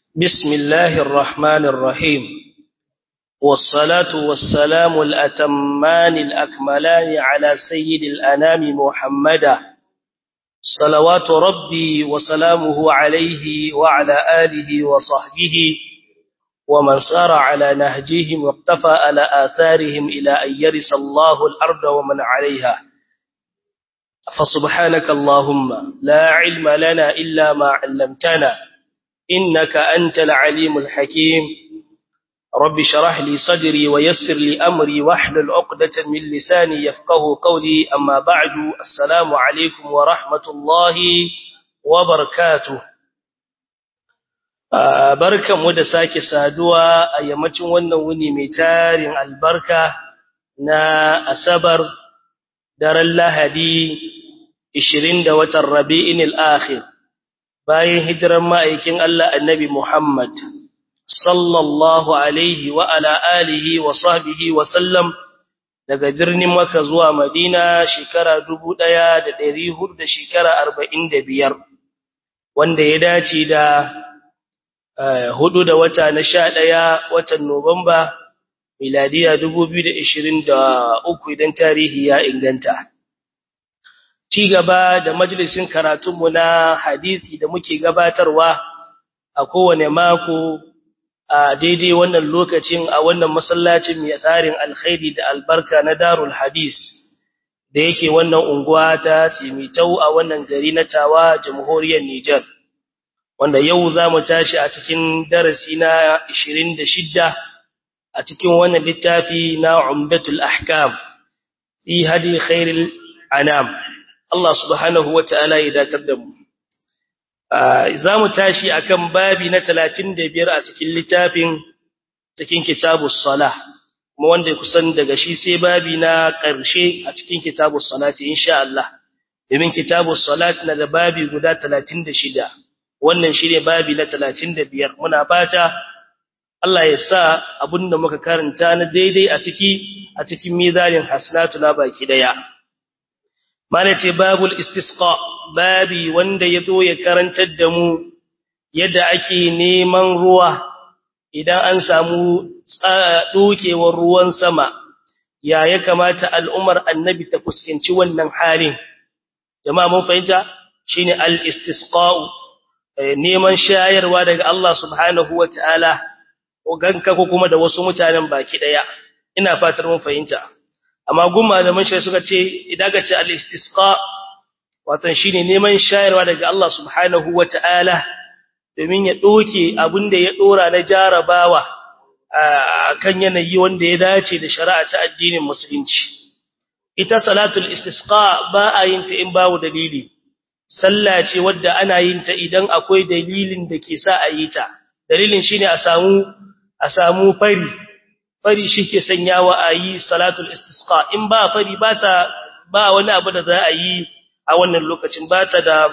بسم الله الرحمن الرحيم والصلاة والسلام الأتمان الأكملان على سيد الأنام محمدا صلوات ربي وسلامه عليه وعلى آله وصحبه ومن سار على نهجهم واقتفى على آثارهم إلى أن يرث الله الأرض ومن عليها فسبحانك اللهم لا علم لنا إلا ما علمتنا إنك أنت العليم الحكيم رب شرح لي صدري ويسر لي أمري واحلل عقدة من لساني يفقه قولي أما بعد السلام عليكم ورحمة الله وبركاته barkanmu da sake saduwa a yammacin wannan wuni mai tarin albarka na asabar daren lahadi 20 da watan rabi'in al-akhir bayan hijiran ma'aikin Allah annabi Muhammad sallallahu alaihi wa ala alihi wa sahbihi wa sallam daga birnin Makka zuwa Madina shekara 1400 da shekara 45 wanda ya dace da hudu da wata na sha ɗaya watan Nuwamba, miladiya dubu biyu da ishirin da uku idan tarihi ya inganta. Ci gaba da majalisin karatunmu na hadithi da muke gabatarwa a kowane mako a daidai wannan lokacin a wannan masallacin mai tsarin alkhairi da albarka na darul hadis da yake wannan unguwa ta tsimitau a wannan gari na tawa jamhuriyar Nijar. wanda yau za mu tashi a cikin darasi na 26 a cikin wannan littafi na Umdatul Ahkam fi hadi khairil anam Allah subhanahu wataala ya dakar da mu za mu tashi akan babi na 35 a cikin littafin cikin kitabus salah kuma wanda kusan daga shi sai babi na ƙarshe a cikin kitabus salati insha Allah domin kitabus salat na da babi guda 36 wannan shi ne babi na talatin da biyar muna fata Allah ya sa abinda muka karanta na daidai a ciki a cikin mizanin hasanatu na baki daya mana ce babul istisqa babi wanda ya zo ya karantar da mu yadda ake neman ruwa idan an samu dokewar ruwan sama ya ya kamata al'umar annabi ta fuskanci wannan halin jama'a mun fahimta shine al-istisqa neman shayarwa daga Allah subhanahu wa ta'ala, ganka ko kuma da wasu mutanen baki ɗaya, ina fatar mun fahimta. Amma gun malaman shi suka ce, idan ka ce al'istisqa, watan shi ne neman shayarwa daga Allah subhanahu wa ta'ala, domin ya ɗoke abin da ya ɗora na jarabawa a kan yanayi wanda ya dace da shari'a ta addinin Musulunci. Ita salatul istisqa ba a yin ta in babu dalili. sallah ce wadda ana yin ta idan akwai dalilin da ke sa a yi ta dalilin shine a samu a samu fari fari shike sanyawa a yi salatul istisqa in ba fari ba ta ba wani abu da za a yi a wannan lokacin ba ta da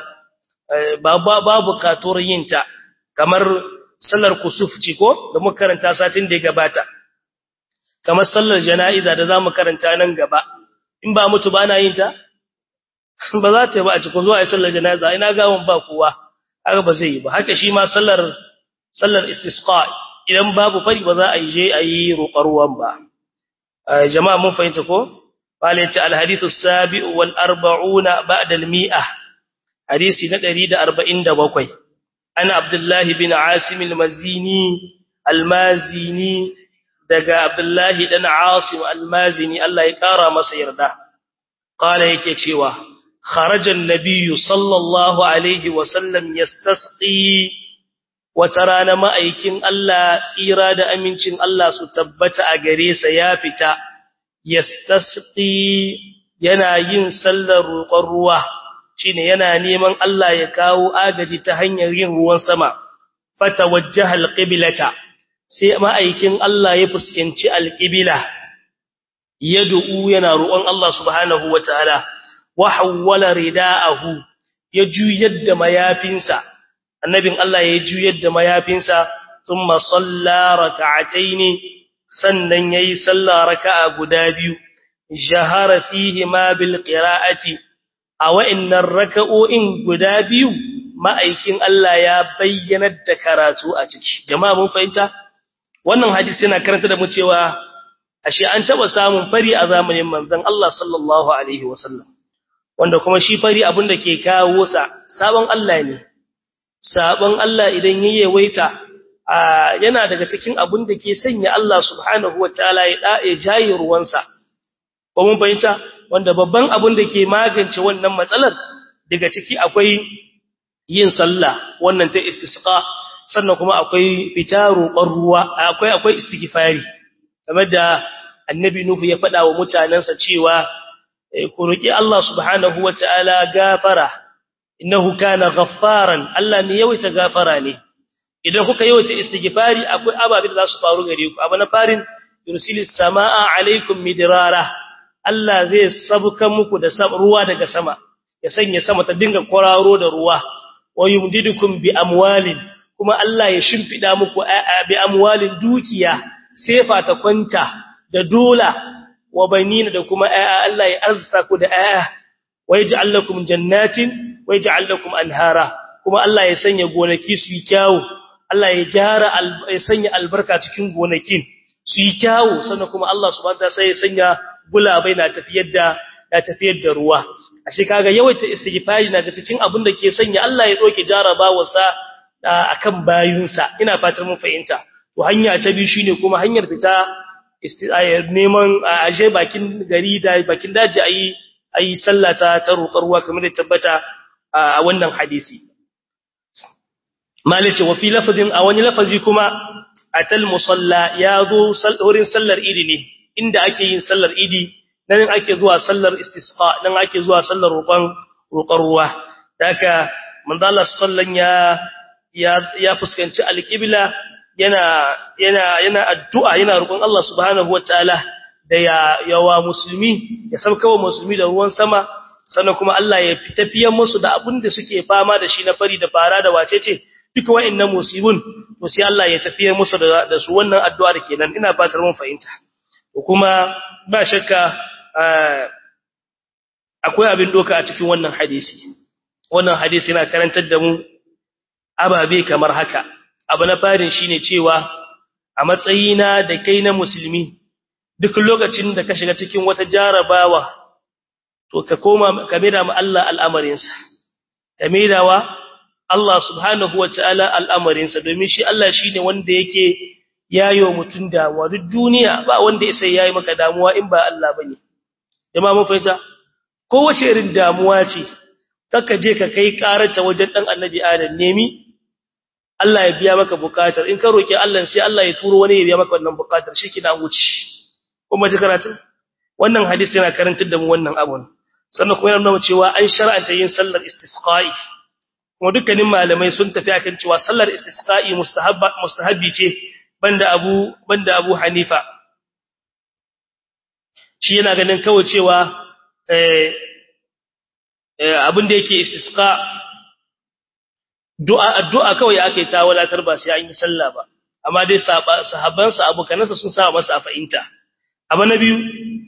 babu katuwar yin ta kamar sallar kusuf ce ko da muka karanta satin da ya gabata kamar sallar jana'iza da za mu karanta nan gaba in ba mutu ba na yin ta ba za ta yi ba a cikin zuwa a sallar janaza ina gawon ba kowa haka ba zai yi ba haka shi ma sallar sallar istisqa idan babu fari ba za a yi je a yi roƙar ruwan ba jama'a mun fahimta ko qala ta al hadithu sabi'u wal arba'una ba'da al mi'a hadisi na 147 ana abdullahi bin asim al mazini al mazini daga abdullahi dan asim al mazini Allah ya kara masa yarda qala yake cewa خرج النبي صلى الله عليه وسلم يستسقي وترانا ma'aikin Allah tsira da amincin Allah su tabbata a gare sa ya fita yastasqi yana yin sallar roƙon ruwa shine yana neman Allah ya kawo agaji ta hanyar yin ruwan sama fatawajjaha alqiblata sai ma'aikin Allah ya fuskanci alqibla yad'u yana roƙon Allah subhanahu wataala wa hawwala ridaahu ya juyar da mayafinsa annabin Allah ya juyar da mayafinsa thumma salla rak'atayn sannan yayi salla raka'a guda biyu jahara fihi ma bil qira'ati a wa'annan raka'o'in guda biyu ma'aikin Allah ya bayyana da karatu a ciki jama'a mun fahimta wannan hadisi yana karanta da mu cewa ashe an taba samun fari a zamanin manzon Allah sallallahu alaihi wasallam wanda kuma shi fari abin da ke kawo sa sabon Allah ne sabon Allah idan yayi waita yana daga cikin abin da ke sanya Allah subhanahu wataala ya da'e jayi ruwansa ko mun fahimta wanda babban abin da ke magance wannan matsalar daga ciki akwai yin sallah wannan ta istisqa sannan kuma akwai fita roƙon ruwa akwai akwai istighfari kamar da annabi nuhu ya faɗa wa mutanansa cewa ku roki Allah subhanahu wataala gafara innahu kana ghaffaran Allah ne yawaita gafara ne idan kuka yawaita istighfari akwai ababe da za su faru gare ku abu na farin yursilis samaa alaikum midrara Allah zai sabuka muku da ruwa daga sama ya sanya sama ta dinga kwararo da ruwa wa yumdidukum bi amwalin kuma Allah ya shimfida muku bi amwalin dukiya sefa ta kwanta da dola wa banina da kuma Allah ya arzuta ku da aya wa yaj'al lakum jannatin wa yaj'al lakum anhara kuma Allah ya sanya gonaki su yi kyawu Allah ya gyara ya sanya albarka cikin gonakin su yi kyawu sannan kuma Allah subhanahu wa ta'ala sai ya sanya gulabai na tafiyar da na tafiyar da ruwa ashe kaga yawaita istighfari na ga cikin abin da ke sanya Allah ya doke jarabawarsa akan bayinsa ina fatar mun fahimta to hanya ta biyu shine kuma hanyar fita neman aje bakin gari da bakin daji ayi ayi sallata ta roƙar ruwa kamar da tabbata a wannan hadisi malice wa fi lafazin a wani lafazi kuma atal musalla ya zo wurin sallar idi ne inda ake yin sallar idi nan ake zuwa sallar istisqa nan ake zuwa sallar roƙon roƙar ruwa daga manzo Allah sallan ya ya fuskanci alqibla yana yana yana addu'a yana roƙon Allah subhanahu wataala da ya yawa musulmi ya saukawa musulmi da ruwan sama sannan kuma Allah ya tafiyan musu da abin da suke fama da shi na fari da fara da wacece duka wa'annan musibun to sai Allah ya tafiyar musu da, da su wannan addu'a da kenan ina fatar mun fahimta kuma ba shakka akwai abin doka a cikin wannan hadisi wannan hadisi yana karantar da mu ababe kamar haka abu na farin shine cewa a matsayina da kai na musulmi duk lokacin da ka shiga cikin wata jarabawa to ka koma ka maida ma Allah al'amarinsa ka maidawa Allah subhanahu wataala al'amarinsa domin shi Allah shine wanda yake yayo mutun damuwa duk duniya ba wanda sai yayi maka damuwa in ba Allah bane jama'a mun fahimta kowace irin damuwa ce kaka je ka kai karanta wajen dan annabi Adam nemi Allah ya biya maka bukatar in ka roki Allah sai Allah ya turo wani ya biya maka wannan bukatar shikina wuce kuma ji karatu wannan hadisi yana karantar da mu wannan abun sannan kuma yana nuna cewa an shar'anta yin sallar istisqa'i kuma dukkanin malamai sun tafi akan cewa sallar istisqa'i mustahabba mustahabbi ce banda Abu banda Abu Hanifa shi yana ganin kawai cewa eh abin da yake istisqa du'a addu'a kawai ake ta walatar ba sai an yi sallah ba amma dai sahabban sa abokanansa sun sa masa a fahimta abu na biyu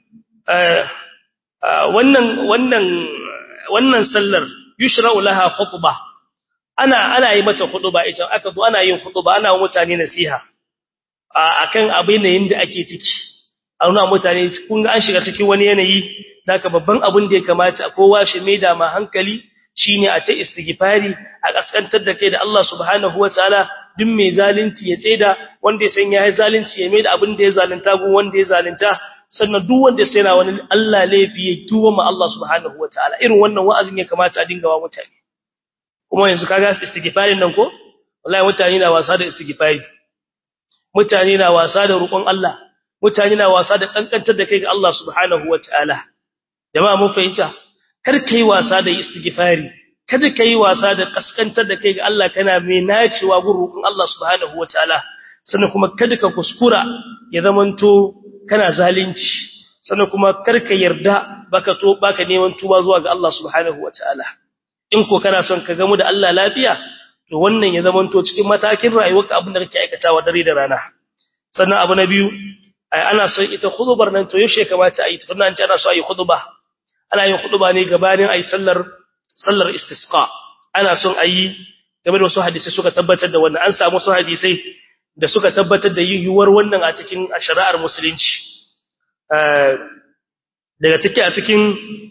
wannan wannan wannan sallar yushra'u laha khutbah ana ana yi mata khutba ita aka zo ana yin khutba ana wa mutane nasiha akan abin da yanda ake ciki a nuna mutane kun ga an shiga cikin wani yanayi daga babban abin da ya kamata kowa shi mai da ma hankali shine a ta istighfari a kaskantar da kai da Allah subhanahu wataala duk mai zalunci ya tseda wanda ya san ya yi zalunci ya mai da abin da ya zalunta gun wanda ya zalunta sannan duk wanda sai na wani Allah laifi ya tuwa ma Allah subhanahu wataala irin wannan wa'azin ya kamata a dinga wa mutane kuma yanzu kaga istighfarin nan ko wallahi mutane na wasa da istighfari mutane na wasa da roƙon Allah mutane na wasa da kankantar da kai ga Allah subhanahu wataala jama'a mun fahimta kar kai wasa da istighfari kada kai wasa da kaskantar da kai ga Allah kana mai nacewa gun roƙon Allah subhanahu wataala sannan kuma kada ka kuskura ya zamanto kana zalunci sannan kuma karka yarda baka to baka neman tuba zuwa ga Allah subhanahu wataala in ko kana son ka gamu da Allah lafiya to wannan ya zamanto cikin matakin rayuwarka abin da kake aikatawa dare da rana sannan abu na biyu ai ana son ita khutbar nan to yaushe kamata a yi sannan an ce ana so a yi khutba ana yin khutba ne gabanin ai sallar sallar istisqa ana son ayi game da wasu hadisi suka tabbatar da wannan an samu su hadisai da suka tabbatar da yiwuwar wannan a cikin shari'ar musulunci daga ciki a cikin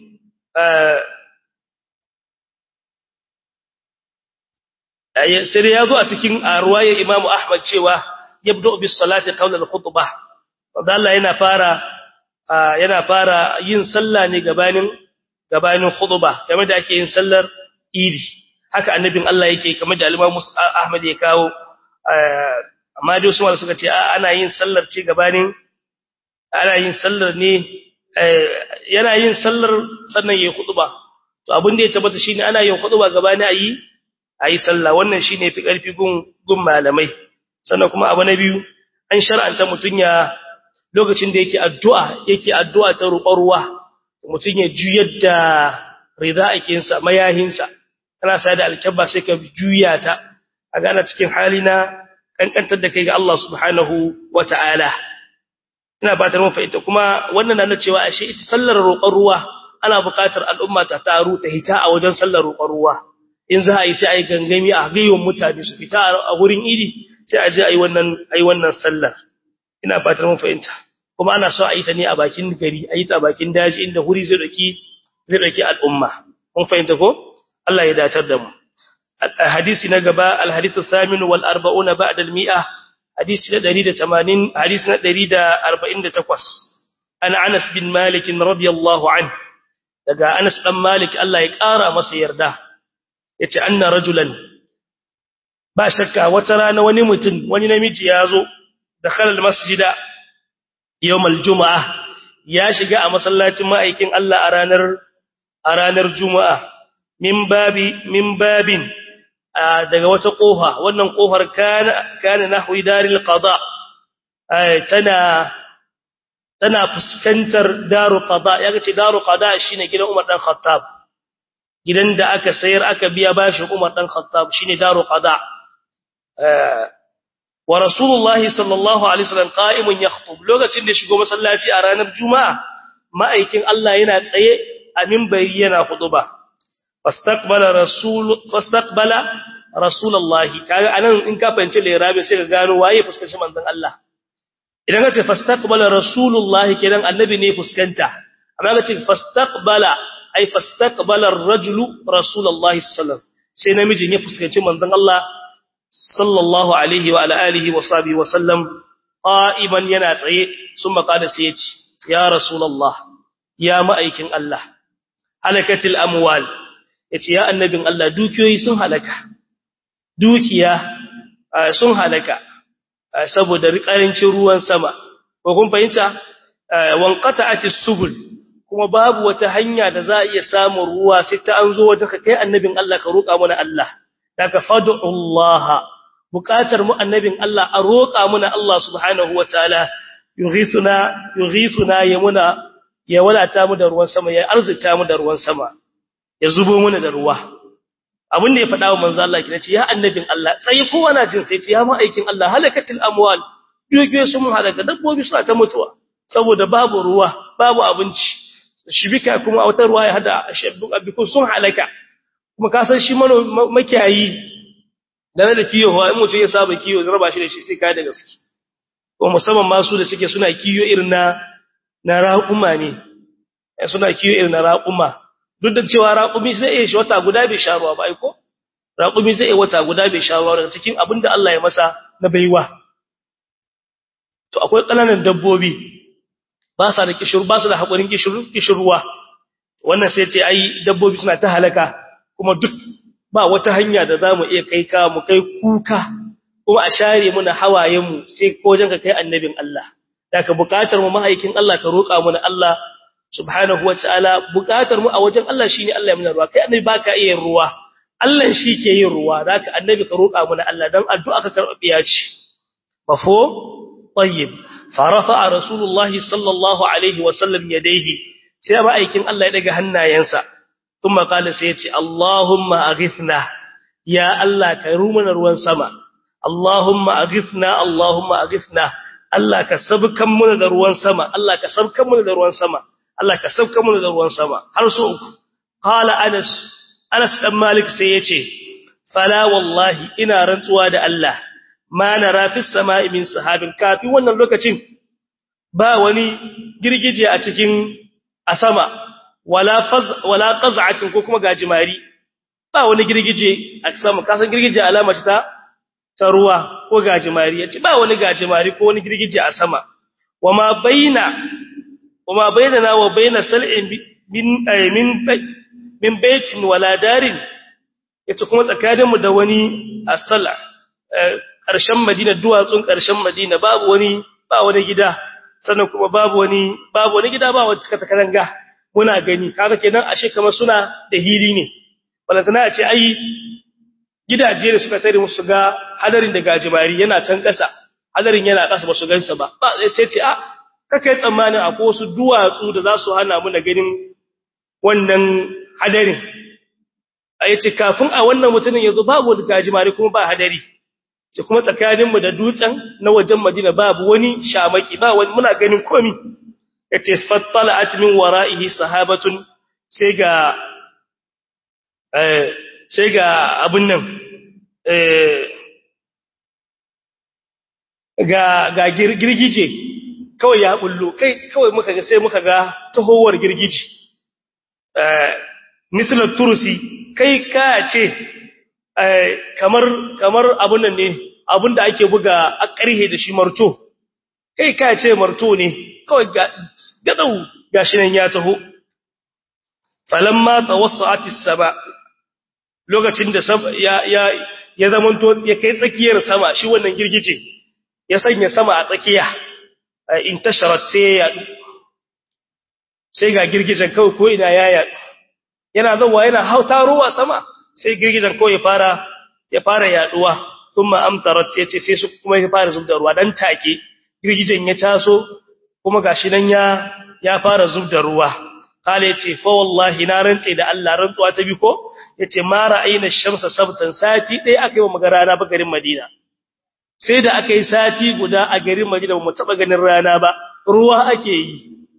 sai ya zo a cikin ruwayar Imam Ahmad cewa yabda bis salati qawla al khutbah wanda Allah yana fara yana fara yin sallah ne gabanin gabanin khutbah kamar da ake yin sallar idi haka annabin Allah yake kamar da Imam Ahmad ya kawo amma dai Usman suka ce ana yin sallar ce gabanin ana yin sallar ne yana yin sallar sannan yayin khutba to abin da ya tabbata shine ana yin khutba gabanin ayi ayi sallah wannan shine fi karfi gun gun malamai sannan kuma abu na biyu an shar'anta mutun ya lokacin da yake addu'a yake addu'a ta roƙon ruwa mutun ya juyar da ridaikin sa mayahin sa kana sai da alkabba sai ka juya ta a gana cikin hali na kankantar da kai ga Allah subhanahu wata'ala ina fatar mun fahimta kuma wannan na cewa ashe ita sallar roƙon ruwa ana buƙatar al'umma ta taru ta hita a wajen sallar roƙon ruwa in za a yi sai a yi gangami a gaiwan mutane su fita a wurin idi sai a je a yi wannan a yi wannan sallar ina fatar mun fahimta kuma ana so a yi ta ne a bakin gari a yi ta a bakin daji inda huri zai daki zai daki al'umma mun fahimta ko Allah ya datar da mu hadisi na gaba al-hadithu thamin wal 40 ba'da al-mi'ah hadisi na 180 hadisi na 148 ana Anas bin Malik radiyallahu anhu daga Anas dan Malik Allah ya kara masa yarda yace anna rajulan ba shakka wata rana wani mutum wani namiji yazo dakhala almasjida yawm aljumaa ya shiga a masallacin ma'aikin Allah a ranar a ranar juma'a min babi min babin daga wata kofa wannan kofar kana kana nahwi daril qada tana tana fuskantar daru qada yaga ce daru qada shine gidan Umar dan Khattab gidan da aka sayar aka biya bashi Umar dan Khattab shine daru qada wa rasulullahi sallallahu alaihi wasallam qa'imun yakhutub lokacin da shigo masallaci a ranar juma'a ma'aikin Allah yana tsaye a minbari yana khutuba fastaqbala rasul fastaqbala rasulullahi kaga anan in ka fahimci lirabi sai ka gano waye fuskanci manzon Allah idan ka ce fastaqbala rasulullahi kenan annabi ne fuskanta amma ka ce fastaqbala ai fastaqbala ar-rajulu rasulullahi sallallahu sai namijin ya fuskanci manzon Allah sallallahu alaihi wa alihi wa sahbihi wa sallam qa'iman yana tsaye sun makada sai ya ce ya rasulullah ya ma'aikin Allah halakatil amwal yace ya annabin Allah dukiyoyi sun halaka dukiya sun halaka saboda rikarancin ruwan sama ko kun fahimta wanqata'atis subul kuma babu wata hanya da za a iya samun ruwa sai ta an zo wata kai annabin Allah ka roƙa mana Allah daga fad'ullaha buƙatar mu annabin Allah a roƙa mana Allah subhanahu wataala yughithuna yughithuna yamuna ya wadata mu da ruwan sama ya arzuta mu da ruwan sama ya zubo mana da ruwa abin da ya faɗa wa manzo Allah kina ce ya annabin Allah sai kowa na jin sai ce ya ma'aikin Allah halakatil amwal dukiyoyi sun halaka dabbobi suna ta mutuwa saboda babu ruwa babu abinci shibika kuma a wata ruwa ya hada shabbun abikun sun halaka kuma ka san shi makiyayi da na da kiyo wa in mutum ya saba kiyo zai raba shi da shi sai ka da gaske ko musamman masu da suke suna kiyo irin na na raƙuma ne suna kiyo irin na raƙuma duk da cewa raƙumi zai iya shi wata guda bai sha ruwa ba ai ko raƙumi zai iya wata guda bai sha ruwa daga cikin abin da Allah ya masa na baiwa to akwai ƙananan dabbobi ba sa da kishir ba su da haƙurin kishirwa wannan sai ce ai dabbobi suna ta halaka kuma duk ba wata hanya da za mu iya kai ka mu kai kuka kuma a share muna hawayenmu sai ko ka kai annabin Allah da ka buƙatar mu mahaikin Allah ka roƙa mana Allah subhanahu wa ta'ala buƙatar mu a wajen Allah shine Allah ya muna ruwa kai annabi baka iya yin ruwa Allah shi ke yin ruwa da ka annabi ka roƙa mana Allah dan addu'a ka karɓiya ce mafo tayyib فرفع رسول الله صلى الله عليه وسلم يديه sai ma'aikin Allah ya daga hannayensa kuma kala sai ya ce Allahumma aghithna ya Allah ka rumana ruwan sama Allahumma aghithna Allahumma aghithna Allah ka sabkan mu da ruwan sama Allah ka sabkan mu da ruwan sama Allah ka sabkan mu da ruwan sama har so uku qala Anas Anas dan Malik sai yace fala wallahi ina rantsuwa da Allah ma nara fis sama'i min sahabin kafin wannan lokacin ba wani girgije a cikin a sama wala faz wala qaz'atin ko kuma gajimari ba wani girgije a sama kasan girgije alama ce ta ta ruwa ko gajimari yace ba wani gajimari ko wani girgije a sama wama baina wama bainana wa baina sal'in min min min baitin wala darin yace kuma tsakaninmu da wani asala ƙarshen Madina duwatsun ƙarshen Madina babu wani ba wani gida sannan kuma babu wani babu wani gida ba wani cika takaranga muna gani kaga kenan ashe kamar suna da hili ne balantana a ce ai gidaje da suka tare musu ga hadarin da gajimari yana can ƙasa hadarin yana ƙasa ba su gansa ba ba sai ce a kakai tsammanin akwai wasu duwatsu da za su hana mu na ganin wannan hadarin a yace kafin a wannan mutumin yazo babu wani gajimare kuma ba hadari ce kuma tsakaninmu da dutsen na wajen Madina babu wani shamaki ba wani muna ganin komi yace fattala'at min wara'ihi sahabatun sai ga eh sai ga abun nan eh ga ga girgije kawai ya bullo kai kawai muka ga sai muka ga tahowar girgije eh misal turusi kai ka ce kamar kamar abun nan ne abun da ake buga a ƙarhe da shi marto kai ka ce marto ne kawai gadau gashi nan ya taho falamma tawassati sama lokacin da ya ya ya zamanto ya kai tsakiyar sama shi wannan girgije ya sanya sama a tsakiya intasharat sai ya sai ga girgijen kawai ko ina ya yaɗu yana zuwa yana hautarowa sama sai girgijen ko ya fara ya fara yaduwa kuma amtarat yace sai su kuma ya fara zubda ruwa dan take girgijen ya taso kuma gashi nan ya ya fara zubda ruwa kale yace fa wallahi na rantse da Allah rantsuwa ta bi ko yace ma ra'ayna shamsa sabtan sati dai akai wa magarana ba garin Madina sai da akai sati guda a garin Madina ba mu taba ganin rana ba ruwa ake yi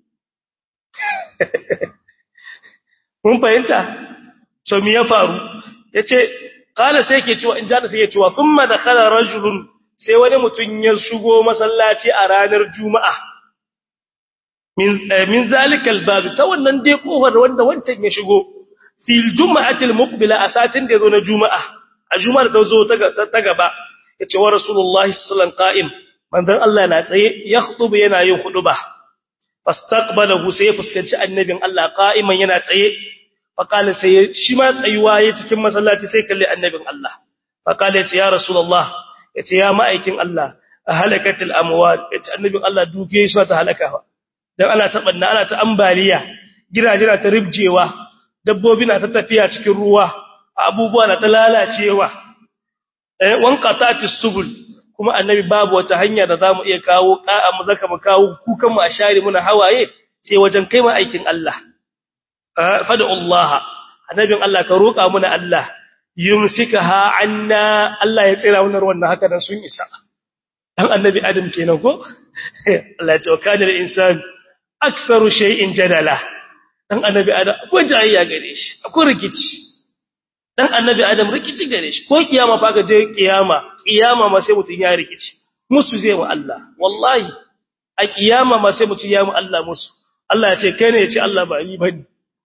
mun fahimta so me ya faru yace kala sai yake cewa in jana sai yake cewa thumma dakhala rajulun sai wani mutun ya shigo masallaci a ranar juma'a min min zalikal bab ta wannan dai kofar wanda wancan ya shigo fil juma'atil muqbila asatin da yazo na juma'a a juma'ar da zo ta gaba yace wa rasulullahi sallallahu alaihi wasallam qa'im manzon Allah na tsaye ya khutuba yana yin khutuba fastaqbalahu sai fuskanci annabin Allah qa'iman yana tsaye faqala sai shi ma tsayuwa yayin cikin masallaci sai kalli annabin Allah faqala yace ya rasulullah yace ya ma'aikin Allah halakatil amwat yace annabin Allah duke shi ta halakawa dan ana ta banna ana ta ambaliya gidaje na ta ribjewa dabbobi na ta tafiya cikin ruwa abubuwa na ta lalacewa eh wanqatatis subul kuma annabi babu wata hanya da zamu iya kawo ka'a mu zaka mu kawo kukan mu a share muna hawaye sai wajen kai mu aikin Allah fada Allah annabin Allah ka roka muna Allah yumsikaha anna Allah ya tsira wannan ruwan haka dan sun isa dan annabi Adam kenan ko Allah ya ce kana da insan aktharu shay'in jadala dan annabi Adam ko jayayya gare shi akwai rikici dan annabi adam rikici gare shi ko kiyama fa ga je kiyama kiyama ma sai mutun ya rikici musu zai mu Allah wallahi a kiyama ma sai mutun ya mu Allah musu Allah ya ce kai ne ya ce Allah ba ni bane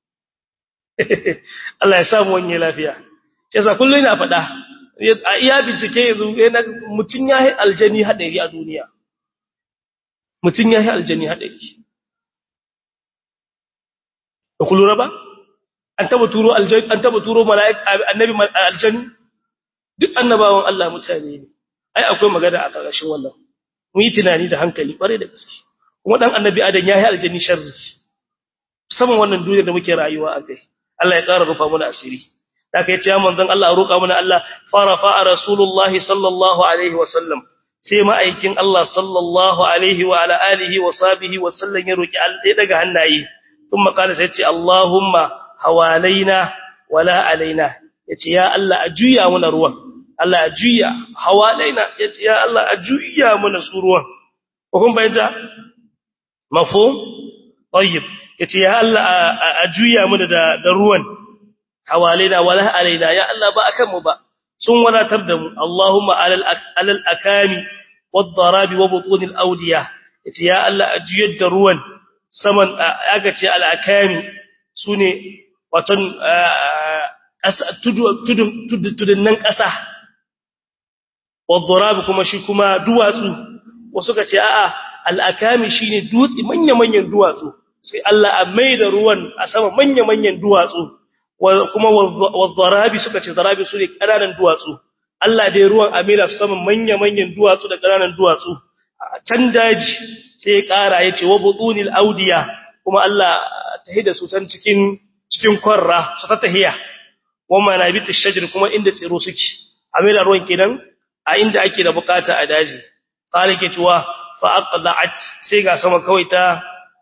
Allah ya samu wani lafiya yasa kullu ina faɗa a iya bincike yanzu mutun ya yi aljani hadari a duniya mutun ya yi aljani hadari ba kullu ba an taba turo aljanni an taba turo mala'ik annabi aljanni duk annabawan Allah mutane ne ai akwai magana a ƙarshen wannan mu yi tunani da hankali kware da gaske kuma dan annabi adam ya yi aljanni sharri saman wannan duniyar da muke rayuwa a kai Allah ya ƙara rufa mana asiri da kai ce manzon Allah roƙa mana Allah farafa rasulullahi sallallahu alaihi wa sallam sai ma'aikin Allah sallallahu alaihi wa ala alihi wa sahbihi wa sallam ya roki Allah daga hannaye kuma kana sai ce Allahumma hawalaina wala alaina yace ya Allah a juya muna ruwan Allah a juya hawalaina yace ya Allah a juya muna su ruwan ko kun bayyana mafhum tayyib yace ya Allah a juya muna da da ruwan hawalaina wala alaina ya Allah ba akan mu ba sun wadatar da mu Allahumma alal alal akami wad darabi wa butun al awdiya yace ya Allah ajiyar da ruwan saman aka ce al akami sune watan tudun nan ƙasa wadda kuma shi kuma duwatsu wasu ka ce a'a al'akami shi ne dutse manya-manyan duwatsu sai Allah a mai da ruwan a sama manya-manyan duwatsu kuma wadda suka ce zarabi su ne ƙananan duwatsu Allah dai ruwan a mai da sama manya-manyan duwatsu da ƙananan duwatsu a can daji sai ya ƙara ya ce wa butunil audiya kuma Allah ta hida su can cikin cikin kwarra su ta tahiya wamma na bi tashajir kuma inda tsiro suke amira ruwan kenan a inda ake da bukata a daji qala ke tuwa fa aqla'at sai ga sama kawai ta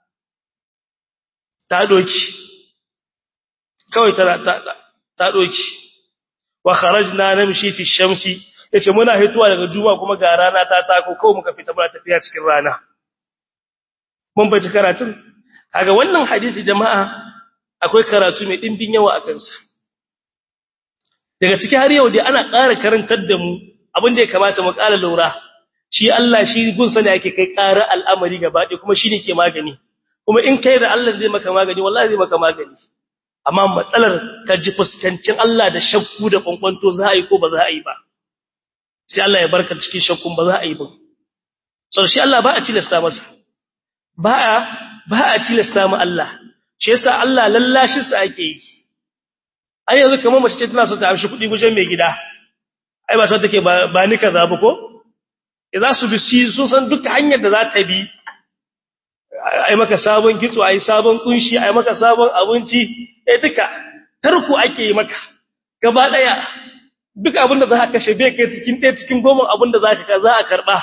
ta doki kawai ta ta, ta doki wa kharajna namshi fi shamsi yace muna hituwa daga juma kuma ga rana ta tako kawai muka fita muna tafiya cikin rana mun bace karatun kaga wannan hadisi jama'a akwai karatu mai dimbin yawa a kansa daga ciki har yau dai ana ƙara karantar da mu abin da ya kamata mu ƙara lura shi Allah shi gunsa ne ake kai ƙara al'amari gaba ɗaya kuma shi ne ke magani kuma in kai da Allah zai maka magani wallahi zai maka magani amma matsalar ka ji fuskancin Allah da shakku da kwankwanto za a yi ko ba za a yi ba sai Allah ya barka cikin shakkun ba za a yi ba sau shi Allah ba a tilasta masa ba a ba a tilasta mu Allah shi yasa Allah lallashin sa ake yi ai yanzu kamar mace ce tana so ta amshi kuɗi gujen mai gida ai ba so take ba ni kaza ba ko za su bi sun san duka hanyar da za ta bi ai maka sabon kitso ai sabon kunshi ai maka sabon abinci eh duka tarku ake yi maka gaba daya duk abin da za ka kashe bai kai cikin ɗaya cikin goma abin da za ka za a karɓa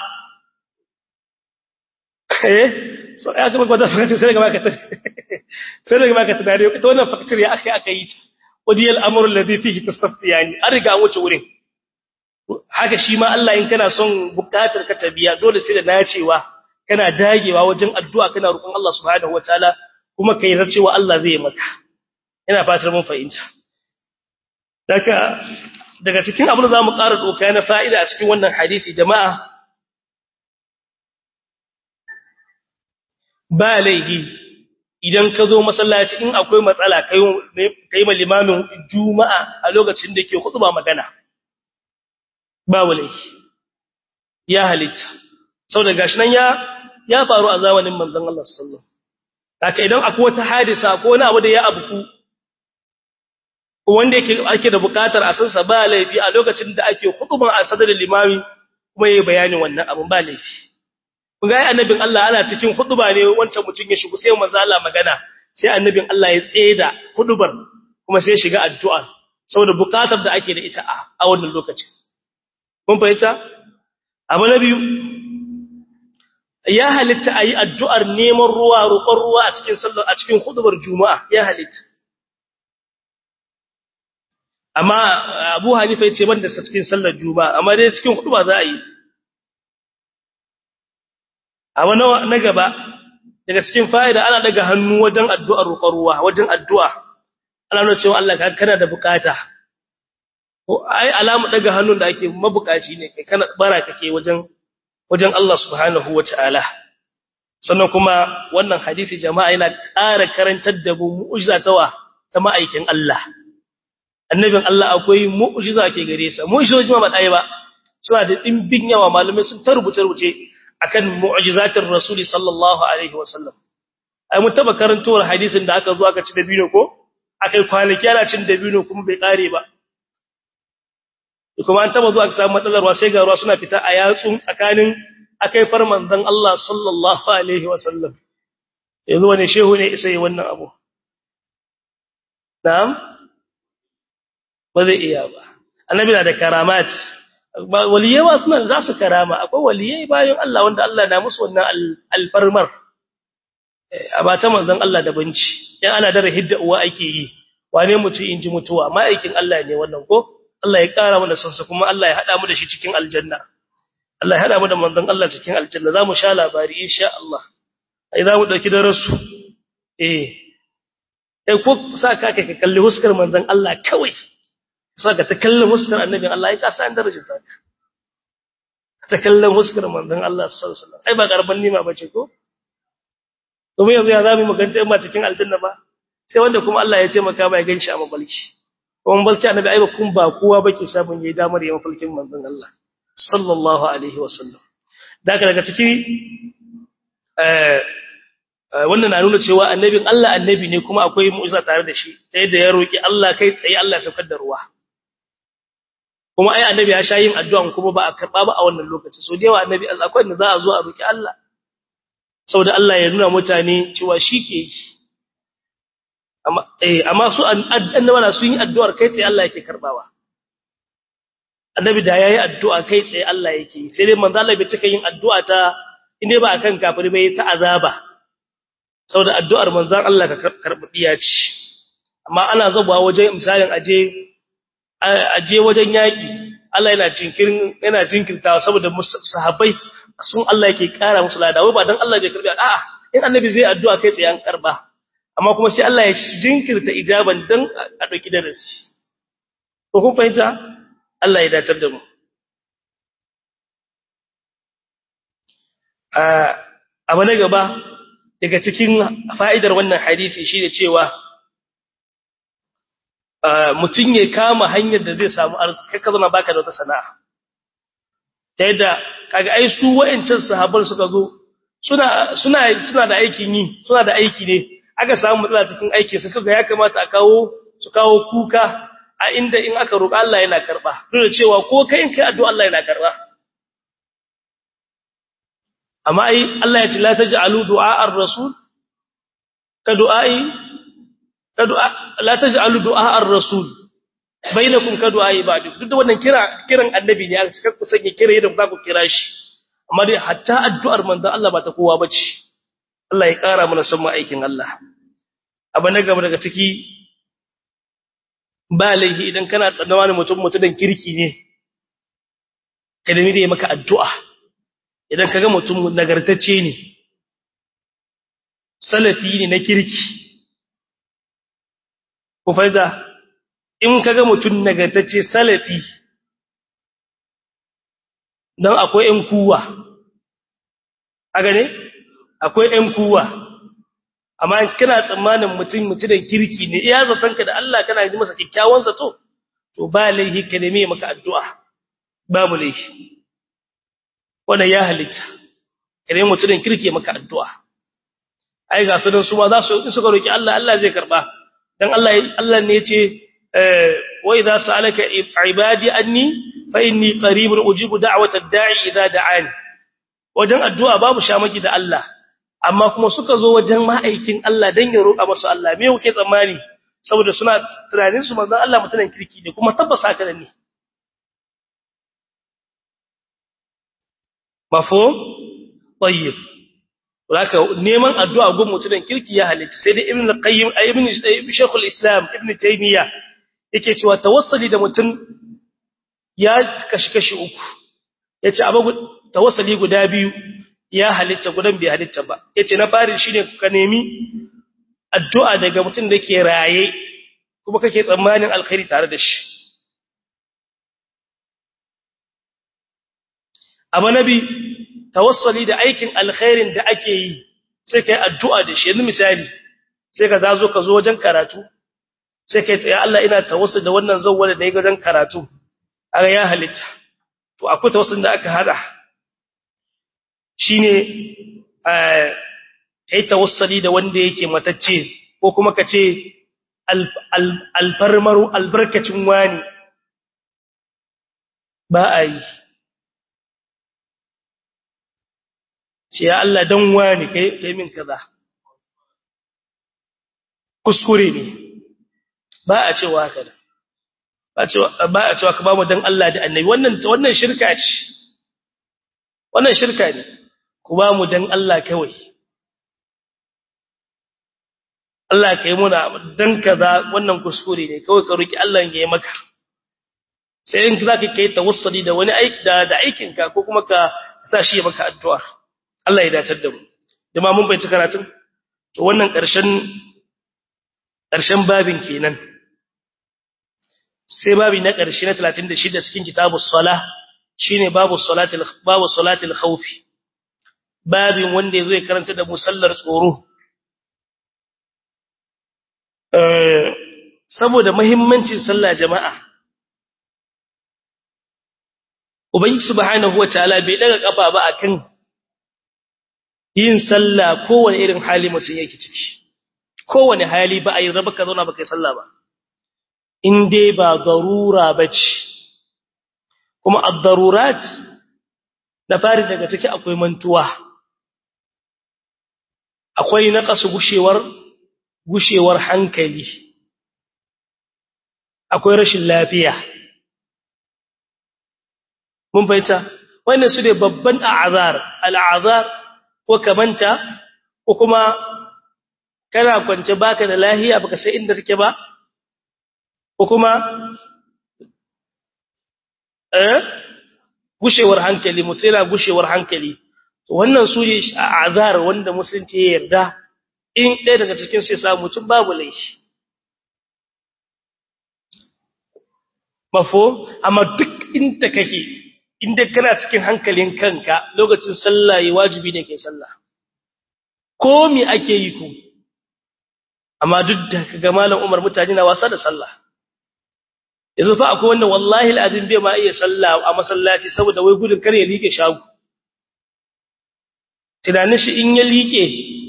eh so ya kuma gwada fakacin sai daga maka sai daga maka tunani ita wannan fakacin ya aka aka yi ta wadiyal amru alladhi fihi tastaftiyani an riga an wuce wurin haka shi ma Allah in kana son bukatar ka tabiya dole sai da nacewa kana dagewa wajen addu'a kana roƙon Allah subhanahu wataala kuma kai cewa Allah zai maka ina fatar mun fahimta daga daga cikin abin da zamu ƙara doka na fa'ida a cikin wannan hadisi jama'a ba laihi idan ka zo masallaci in akwai matsala kai kai ma limamin juma'a a lokacin da yake khutba magana babu laifi ya halitta saboda gashi nan ya ya faru a zamanin manzon Allah sallallahu alaihi idan akwai wata hadisa ko wani abu da ya abuku wanda yake ake da bukatar a sansa ba laifi a lokacin da ake hukuman a sadar limami kuma yayi bayanin wannan abun ba laifi kun ga annabin Allah ana cikin huduba ne wancan mutum ya shigo sai manzo Allah magana sai annabin Allah ya tseda hudubar kuma sai ya shiga addu'a saboda bukatar da ake da ita a wannan lokacin kun fahimta abu na biyu ya halitta ayi addu'ar neman ruwa roƙon ruwa a cikin sallar a cikin hudubar juma'a ya halitta amma Abu Hanifa yace banda sa cikin sallar juma'a amma dai cikin huduba za a yi abu na gaba daga cikin fa'ida ana daga hannu wajen addu'ar roƙon ruwa wajen addu'a ana nuna cewa Allah kana da bukata ko ai alamu daga hannun da ake mabukaci ne kai kana bara kake wajen wajen Allah subhanahu wataala sannan kuma wannan hadisi jama'a yana ƙara karantar da mu mu'jiza tawa ta ma'aikin Allah annabin Allah akwai mu'jiza ke gare sa mu'jizoji ma ba dai ba suna da dimbin yawa malamai sun tarbuce rubuce akan mu'jizatir rasuli sallallahu alaihi wasallam ai mun taba karantowar hadisin da aka zo aka ci dabino ko akai kwanaki ana cin dabino kuma bai kare ba kuma an taba zuwa aka samu matsalar ruwa sai ga ruwa suna fita a yatsun tsakanin akai far manzon Allah sallallahu alaihi wasallam yanzu wani shehu ne sai wannan abu na'am ba zai iya ba annabi na da karamat waliyai ba suna za su karama akwai waliyai bayan Allah wanda Allah na musu wannan alfarmar a ba ta manzon Allah da banci yan ana da hidda uwa ake yi wane mutu in ji mutuwa ma'aikin Allah ne wannan ko Allah ya kara mana sansa kuma Allah ya hada mu da shi cikin aljanna Allah ya hada mu da manzon Allah cikin aljanna zamu sha labari insha Allah ai zamu dauki darasu eh kai ko sa ka ka kalli huskar manzon Allah kawai sa ka ta kallon huskar annabin Allah ai ka san darajar ta ta kallon huskar manzon Allah sallallahu alaihi wasallam ai ba karban nima bace ko to mu yanzu ya zamu maganta in ba cikin aljanna ba sai wanda kuma Allah ya taimaka ba ya ganshi a mabalki kuma balki annabi ai ba kun ba kowa bake sabon yayi damar yayin falkin manzon Allah sallallahu alaihi wasallam daga daga ciki eh wannan na nuna cewa annabin Allah annabi ne kuma akwai mu'jiza tare da shi ta yadda ya roki Allah kai tsaye Allah ya saukar da ruwa kuma ai annabi ya sha yin addu'a kuma ba a karba ba a wannan lokaci so da yawa annabi Allah akwai inda za a zo a roki Allah saboda Allah ya nuna mutane cewa shi ke yi amma eh amma su annabawa sun yi addu'ar kai tsaye Allah yake karbawa annabi da yayi addu'a kai tsaye Allah yake yi sai dai manzo Allah bai cika yin addu'a ta inde ba akan kafiri bai ta azaba saboda addu'ar manzon Allah ka karbiya ce amma ana zabuwa wajen misalin aje aje wajen yaki Allah yana jinkirin yana jinkirtawa saboda sahabbai sun Allah yake kara musu ladawa ba dan Allah bai karbi a'a in annabi zai addu'a kai tsaye an karba amma kuma sai Allah ya jinkirta ijaban dan a dauki darasi ko kun fahimta Allah ya datar da mu abu na gaba daga cikin fa'idar wannan hadisi shi da cewa mutum ya kama hanyar da zai samu arziki ka zama baka da wata sana'a ta yadda kaga ai su wa'ancan sahabban suka zo suna suna suna da aikin yi suna da aiki ne aka samu matsala cikin aiki sai suka ya kamata a kawo su kawo kuka a inda in aka roƙa Allah yana karba duk da cewa ko kai in kai addu'a Allah yana karba amma ai Allah ya ce la taj'alu du'a ar-rasul ka du'ai ka du'a la taj'alu du'a ar-rasul bainakum ka du'a ibadu duk da wannan kira kiran annabi ne aka cika ku sanya kira yadda za ku kira shi amma dai hatta addu'ar manzon Allah ba ta kowa bace Allah ya kara mana san aikin Allah abu na gaba daga ciki ba laihi idan kana tsannawa ne mutum mutumin kirki ne kalmi da ya maka addu'a idan kaga mutum nagartacce ne salafi ne na kirki ku faida in kaga mutum nagartacce salafi dan akwai ƴan kuwa a gane akwai ƴan kuwa amma kana tsammanin mutum mutumin kirki ne iya zatanka da Allah kana ji masa kikkiawan zato to ba laihi ka neme maka addu'a babu laihi wannan ya halitta idan mutumin kirki maka addu'a ai ga su dan su ma za su in suka roki Allah Allah zai karba dan Allah Allah ne yace wa idza sa'alaka ibadi anni fa inni qaribun ujibu da'watad da'i idza da'ani wajen addu'a babu shamaki da Allah amma kuma suka zo wajen ma'aikin Allah dan ya roƙa musu Allah me kuke tsammani saboda suna tunanin su manzon Allah mutumin kirki ne kuma tabbas haka ne mafhum tayyib laka neman addu'a gun mutumin kirki ya halitta sai dai ibn al-qayyim ibn shaykh al-islam ibn taymiya yake cewa tawassuli da mutum ya kashi kashi uku yace abu tawassuli guda biyu ya halitta gudan bai halitta ba yace na farin shine ka nemi addu'a daga mutum da ke raye kuma kake tsammanin alkhairi tare da shi amma nabi tawassuli da aikin alkhairin da ake yi sai kai addu'a da shi yanzu misali sai ka zazo ka zo wajen karatu sai kai ya Allah ina tawassul da wannan zawwala da wajen karatu aga ya halitta to akwai tawassul da aka hada shine eh kai tawassuli da wanda yake matacce ko kuma kace alfarmaru albarkacin wani ba a yi ce ya Allah dan wani kai kai min kaza kuskure ne ba a cewa haka da ba a cewa ba a cewa ka ba mu dan Allah da annabi wannan wannan shirka ce wannan shirka ne ku ba mu dan Allah kawai Allah kai muna dan kaza wannan kuskure ne kawai ka roki Allah ya yi maka sai in zaka kai tawassuli da wani aiki da da aikin ka ko kuma ka sa shi ya maka addu'a Allah ya datar da mu jama'a mun bai ci karatun to wannan ƙarshen ƙarshen babin kenan sai babi na ƙarshe na 36 cikin kitabus sala shine babu salatul babu salatul khawf babin wanda yazo ya karanta da musallar tsoro eh saboda muhimmancin sallah jama'a ubangi subhanahu wataala bai daga kafa ba akan yin sallah kowane irin hali mutum yake ciki kowane hali ba a yi raba ka zauna ba kai sallah ba in dai ba darura bace kuma ad-darurat da fari daga ciki akwai mantuwa akwai naqasu gushewar gushewar hankali akwai rashin lafiya mun baita wannan su ne babban a'azar al'azar ko kamanta ko kuma kana kwance baka da lahiya baka sai inda kake ba ko kuma eh gushewar hankali mutuna gushewar hankali to wannan su ne a'azar wanda musulunci ya yarda in ɗaya daga cikin su ya samu mutum babu laifi mafo amma duk inda kake inda kana cikin hankalin kanka lokacin sallah yi wajibi ne kai sallah ko me ake yi ku amma duk da kaga malam Umar mutane na wasa da sallah yanzu fa akwai wanda wallahi alazim bai ma iya sallah a masallaci saboda wai gudun kar ya like shago tunanin shi in ya like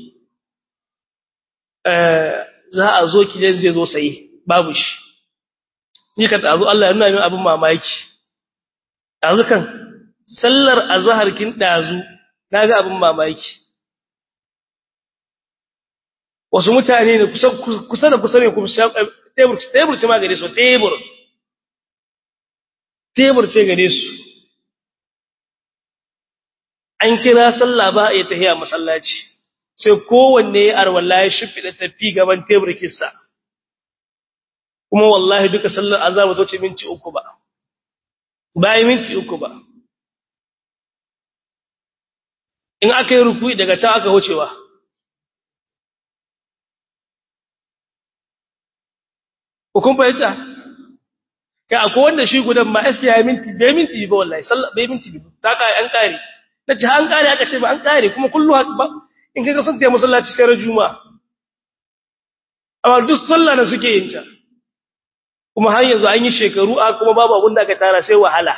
eh za a zo kidan zai zo sai babu shi ni ka tazo Allah ya nuna min abin mamaki dazu kan sallar azhar kin dazu naga abin mamaki wasu mutane ne kusa kusa da kusa ne kuma tebur tebur ce ma gare su tebur tebur ce gare su an kira sallah ba a yi tahiya masallaci sai kowanne ya arwalla ya shimfiɗa tafi gaban tebur kissa kuma wallahi duka sallar azaba zo ce minti uku ba bayan minti uku ba in aka yi rukuyi daga can aka wucewa hukun fahimta kai akwai wanda shi gudan ma eske ya minti bai minti ba wallahi sallar bai minti ba ta kai an kare na ce an kare aka ce ba an kare kuma kullu ba in kaga sun taya masallaci sai juma'a amma duk sallah na suke yin ta kuma har yanzu an yi shekaru a kuma babu abin da aka tara sai wahala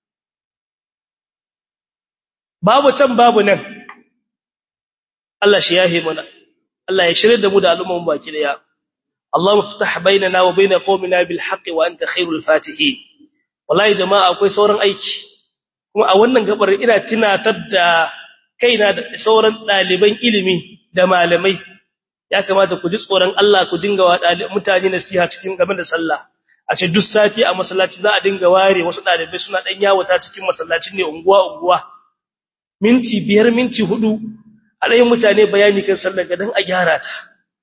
babu can babu nan Allah shi yahe mana Allah ya shirye da mu da al'umman baki daya Allah muftah bainana wa bain qaumina bil haqq wa anta khairul fatihin wallahi jama'a akwai sauran aiki kuma a wannan gabar ina tunatar da kaina da sauran daliban ilimi da malamai ya kamata ku ji tsoron Allah ku dinga wa mutane nasiha cikin game da sallah a ce duk sati a masallaci za a dinga ware wasu dalibai suna dan yawata cikin masallacin ne unguwa unguwa minti biyar minti hudu alayin mutane bayani kan sallar ga dan a gyara ta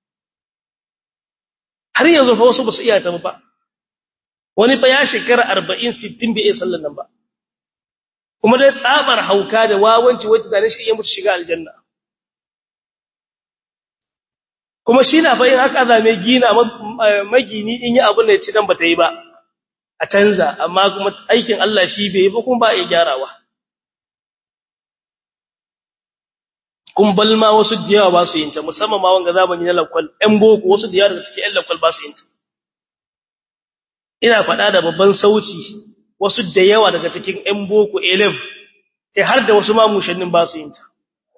har yanzu fa wasu basu iya ta ba wani fa ya shekara 40 60 bai iya sallar nan ba kuma dai tsabar hauka da wawanci wacce da shi iya mutu shiga aljanna kuma shi na bayin haka zame gina magini in yi abin da ya ci dan bata yi ba a canza amma kuma aikin Allah shi bai yi ba kuma ba ya gyarawa kun balma wasu diyawa ba su yin ta musamman ma wanga zamani na lakwal ɗan boko wasu diyawa daga cikin ƴan lakwal ba su yin ta ina faɗa da babban sauci wasu da yawa daga cikin ƴan boko 11 kai har da wasu ma mushannin ba su yin ta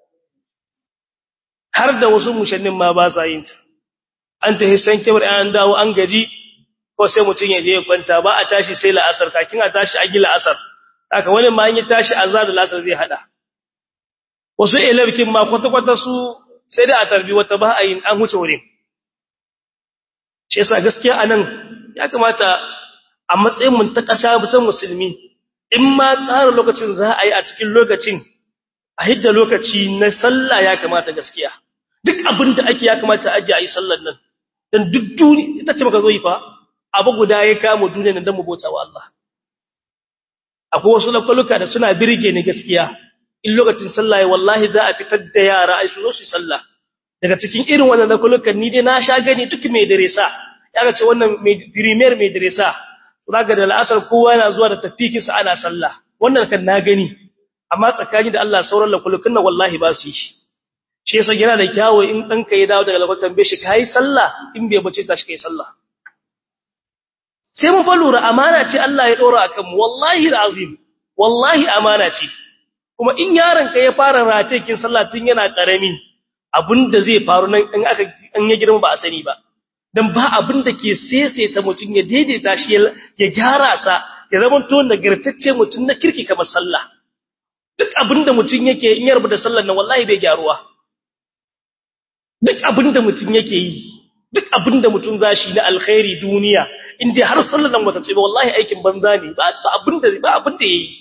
har da wasu mushannin ma ba sa yin ta an ta hissan kibar an dawo an gaji ko sai mutun ya je ya kwanta ba a tashi sai la'asar kakin a tashi a gila asar haka wani ma an yi tashi azar da la'asar zai hada wasu elabkin ma kwata kwata su sai da a tarbi wata ba a yin an huce wurin shi yasa gaskiya anan ya kamata a matsayin mun ta kasa bisan musulmi in ma tsara lokacin za a yi a cikin lokacin a hidda lokaci na sallah ya kamata gaskiya duk abin da ake ya kamata aje a yi sallar nan dan duk duni ita ce maka zo yi fa abu guda ya kama duniya nan dan mu bauta wa Allah akwai wasu lakwaluka da suna birge ni gaskiya in lokacin sallah wallahi za a fitar da yara ai su zo su sallah daga cikin irin wannan nakulukan ni dai na sha gani duk mai diresa ya ce wannan mai premier mai diresa zaka da al'asar kowa yana zuwa da tafikin sa ana sallah wannan kan na gani amma tsakani da Allah sauran nakulukan nan wallahi ba su yi shi shi yasa yana da kyawu in danka ya dawo daga lakwatan bai shi kai sallah in bai bace ta shi kai sallah sai mun fa lura amana ce Allah ya dora akan mu wallahi alazim wallahi amana ce kuma in yaron ka ya fara ratekin sallah tun yana karami abinda zai faru nan in aka an ya girma ba a sani ba dan ba abinda ke seseta mutun ya daidaita shi ya gyara sa ya zama to nagartacce mutun na kirki kamar sallah duk abinda mutun yake in ya rubuta sallar nan wallahi bai gyaruwa duk abinda mutun yake yi duk abinda mutun zashi na alkhairi duniya in dai har sallar nan wata ce ba wallahi aikin banza ne ba abinda ba abinda yayi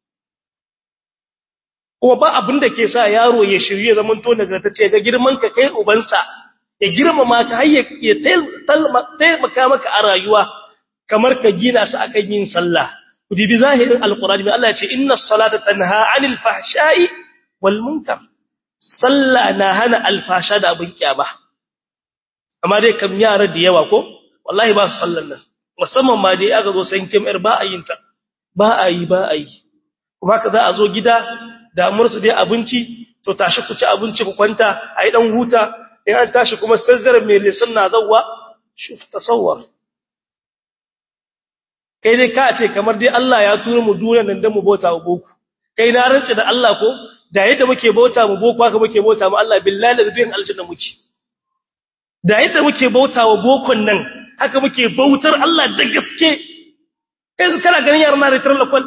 kuma ba abin da ke sa yaro ya shirye zaman to nagartacce ga girman ka kai ubansa ya girmama ka har ya taimaka maka a rayuwa kamar ka gina su akan yin sallah ku dibi zahirin alqur'ani mai Allah ya ce inna salata tanha 'anil fahsha'i wal munkar sallah na hana alfasha da abin kiyama amma dai kam yara da yawa ko wallahi ba su sallan nan musamman ma dai aka zo san kimar ba a yin ta ba a yi ba a yi kuma ka za a zo gida damuwar su dai abinci to tashi ku ci abinci ku kwanta ayi dan huta in an tashi kuma sazzar mai lisan na zawwa shuf tasawwar kai dai ka ce kamar dai Allah ya tura mu duniya nan dan mu bauta wa boku kai na rance da Allah ko da yadda muke bauta mu boku haka muke bauta mu Allah billahi da biyan aljanna muke da yadda muke bauta wa bokon nan haka muke bautar Allah da gaske kai kana ganin yaran na ritar lakwal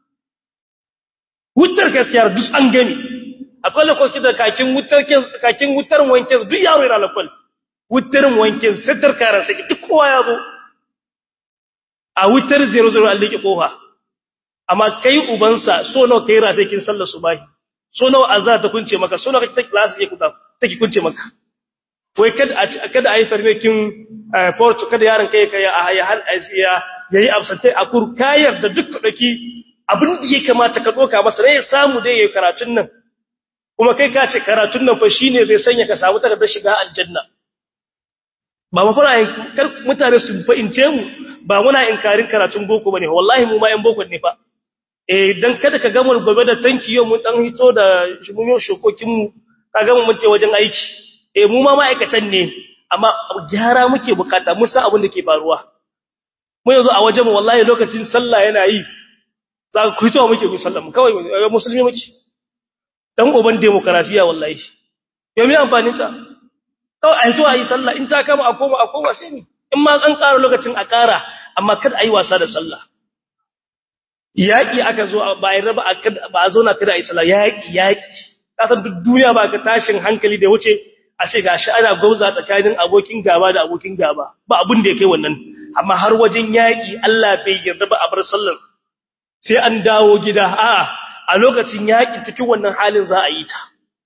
wutar gaskiya duk an gani akwai lokaci da kakin wutar kakin wutar wanke duk yaro yana lakwal wutarin wanke sitar karan sai duk kowa ya zo a wutar 00 an liƙe kofa amma kai ubansa so nawa kai rata kin sallar subahi so nawa azza ta kunce maka so nawa kake class ke kuka take kunce maka wai kada a kada ayi farme kin porto kada yaron kai kai a ya hal asiya yayi absente a kur kayar da duk daki abin da ya kamata ka doka masa ne ya samu dai yayi karatun nan kuma kai ka ce karatun nan fa shine zai sanya ka samu takardar shiga aljanna ba ma fara kar mutane su fahimce mu ba muna inkarin karatun boko bane wallahi mu ma yan boko ne fa eh dan kada ka ga mu gobe da tanki yau mun dan hito da mun yo shokokin mu ka ga mun ce wajen aiki eh mu ma ma'aikatan ne amma gyara muke bukata mun san abin da ke faruwa mu yanzu a wajen mu wallahi lokacin sallah yana yi za ku hito muke mu sallah mu kawai musulmi muke dan uban demokrasiya wallahi yau me amfanin ta kawai a hito a yi sallah in ta kama a koma a koma sai ni in ma an ƙara lokacin a ƙara amma kada a yi wasa da sallah yaƙi aka zo ba a raba ba a zo na kada a yi sallah yaƙi yaƙi ƙasar duk duniya ba ka tashin hankali da wuce a ce gashi ana gauza tsakanin abokin gaba da abokin gaba ba abin da ya kai wannan amma har wajen yaƙi Allah bai yarda ba a bar sallar sai an dawo gida a'a a lokacin yaƙi cikin wannan halin za a yi ta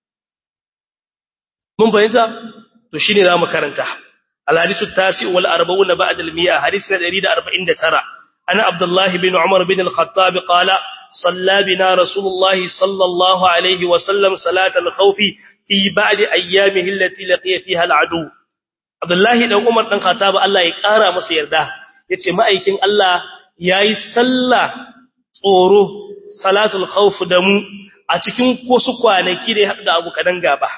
mun fahimta to shine za mu karanta الحديث التاسع والأربعون بعد المئة حديثنا دريد أربعين ترى أنا عبد الله بن عمر بن الخطاب قال صلى بنا رسول الله صلى الله عليه وسلم صلاة الخوف في بعد أيامه التي لقي فيها العدو عبد الله بن عمر بن الخطاب الله يقارى مسير ده yace ma'aikin Allah yayi sallah tsoro salatul khawf da mu a cikin wasu kwanaki da ya haɗu da abu kadan gaba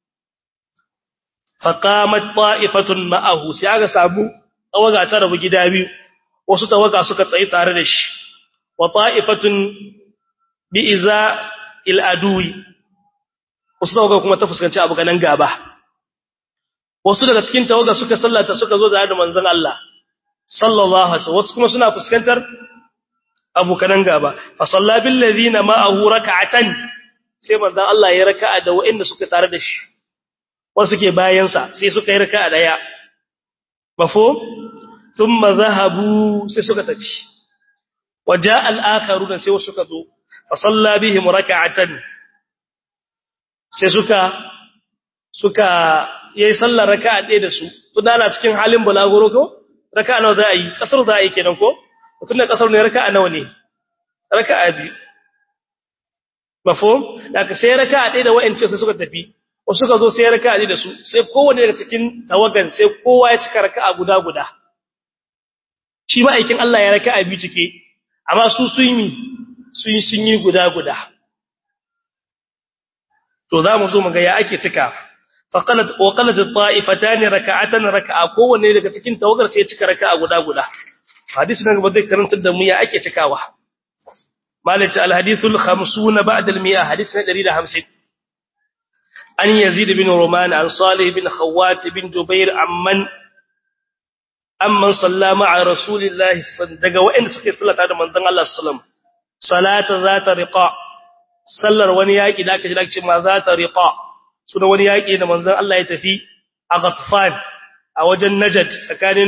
faqamat ta'ifatun ma'ahu sai aka samu tawaga ta rabu gida biyu wasu tawaga suka tsayi tare da shi wa ta'ifatun bi iza il adui wasu tawaga kuma ta fuskanci abu ganan gaba wasu daga cikin tawaga suka sallata suka zo da manzon Allah sallallahu alaihi wasu kuma suna fuskantar abu ganan gaba fa salla bil ladina ma'ahu rak'atan sai manzon Allah ya raka'a da waɗanda suka tare da shi wasu ke bayansa sai suka yi raka a daya mafo thumma zahabu sai suka tafi waja al-akharuna sai wasu suka zo fa salla bihim rak'atan sai suka suka yayi sallar raka'a ɗaya da su tunda ana cikin halin bulaguro ko raka'a nawa za a yi kasar za a yi kenan ko tunda kasar ne raka'a nawa ne raka'a biyu mafo da ka sai raka'a ɗaya da wa'ance sai suka tafi wasu suka zo sai raka'a ne da su sai kowanne daga cikin tawagan sai kowa ya cika raka'a guda guda shi ma'aikin Allah ya raka'a biyu cike amma su sun yi sun sun yi guda guda to za mu zo mu ga ya ake cika faqalat wa qalat at-ta'ifatan raka'atan raka'a kowanne daga cikin tawagar sai ya cika raka'a guda guda hadisi nan ba zai karantar da mu ya ake cikawa malaka al-hadithul 50 ba'da al-100 hadisi na 150 an yazid bin ruman an salih bin khawat bin jubair amman amman sallama ala rasulillahi daga wa'anda suke sallata da manzon Allah sallam salata zata riqa sallar wani yaki da aka ji ake ma zata riqa suna wani yaki da manzon Allah ya tafi a Ghatfan a wajen Najd tsakanin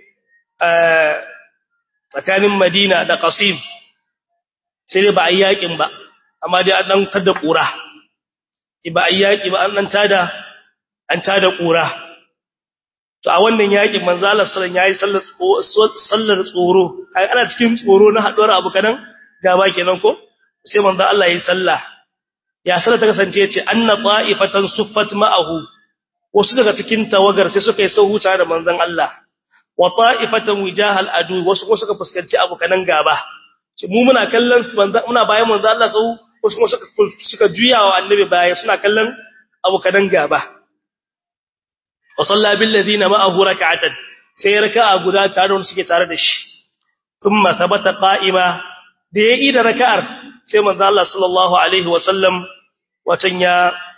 tsakanin Madina da Qasim sai dai ba a yakin ba amma dai an dan tada kura ba a yaki ba an dan tada an tada kura to a wannan yakin manzo Allah sallallahu alaihi wasallam yayi sallar tsoro kai ana cikin tsoro na haduwar abu kadan gaba kenan ko sai manzo Allah yayi sallah ya sallar ta kasance yace anna qa'ifatan suffat ma'ahu wasu daga cikin tawagar sai suka yi sahu tare da manzon Allah wa ta'ifatan wijahal adu wasu kuma suka fuskanci abu kadan gaba mu muna kallon su manzo muna bayan manzo Allah sau wasu kuma suka suka juyawa annabi baya suna kallon abu kadan gaba wa salla bil ladina ma'ahu rak'atan sai raka'a guda tare da suke tare da shi thumma thabata qa'ima da yayi da raka'ar sai manzo Allah sallallahu alaihi wa sallam watan ya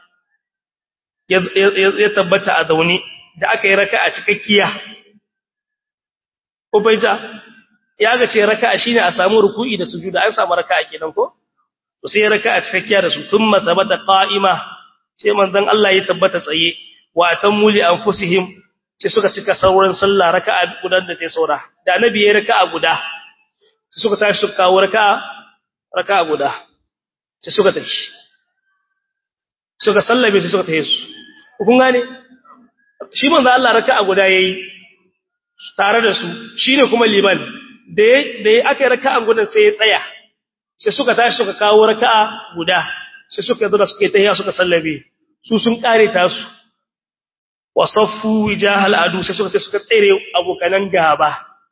ya tabbata a zauni da aka yi raka'a cikakkiya ko bai ta ya ga ce raka'a shine a samu ruku'i da sujuda an samu raka'a kenan ko to sai raka'a cikakkiya da su thumma thabata qa'ima sai manzon Allah ya tabbata tsaye wa atammu li anfusihim sai suka cika sauran sallah raka'a guda da ta saura da annabi ya raka'a guda sai suka tashi suka kawo raka'a raka'a guda sai suka tashi suka sallabe sai suka tashi su kun gane shi manzo Allah raka'a guda yayi tare da su shine kuma liman da da aka yi raka'a guda sai ya tsaya sai suka tashi suka kawo raka'a guda sai suka zo da suke tahiya suka sallabe su sun kare tasu wasaffu wijahal adu sai suka suka tsere abokanan gaba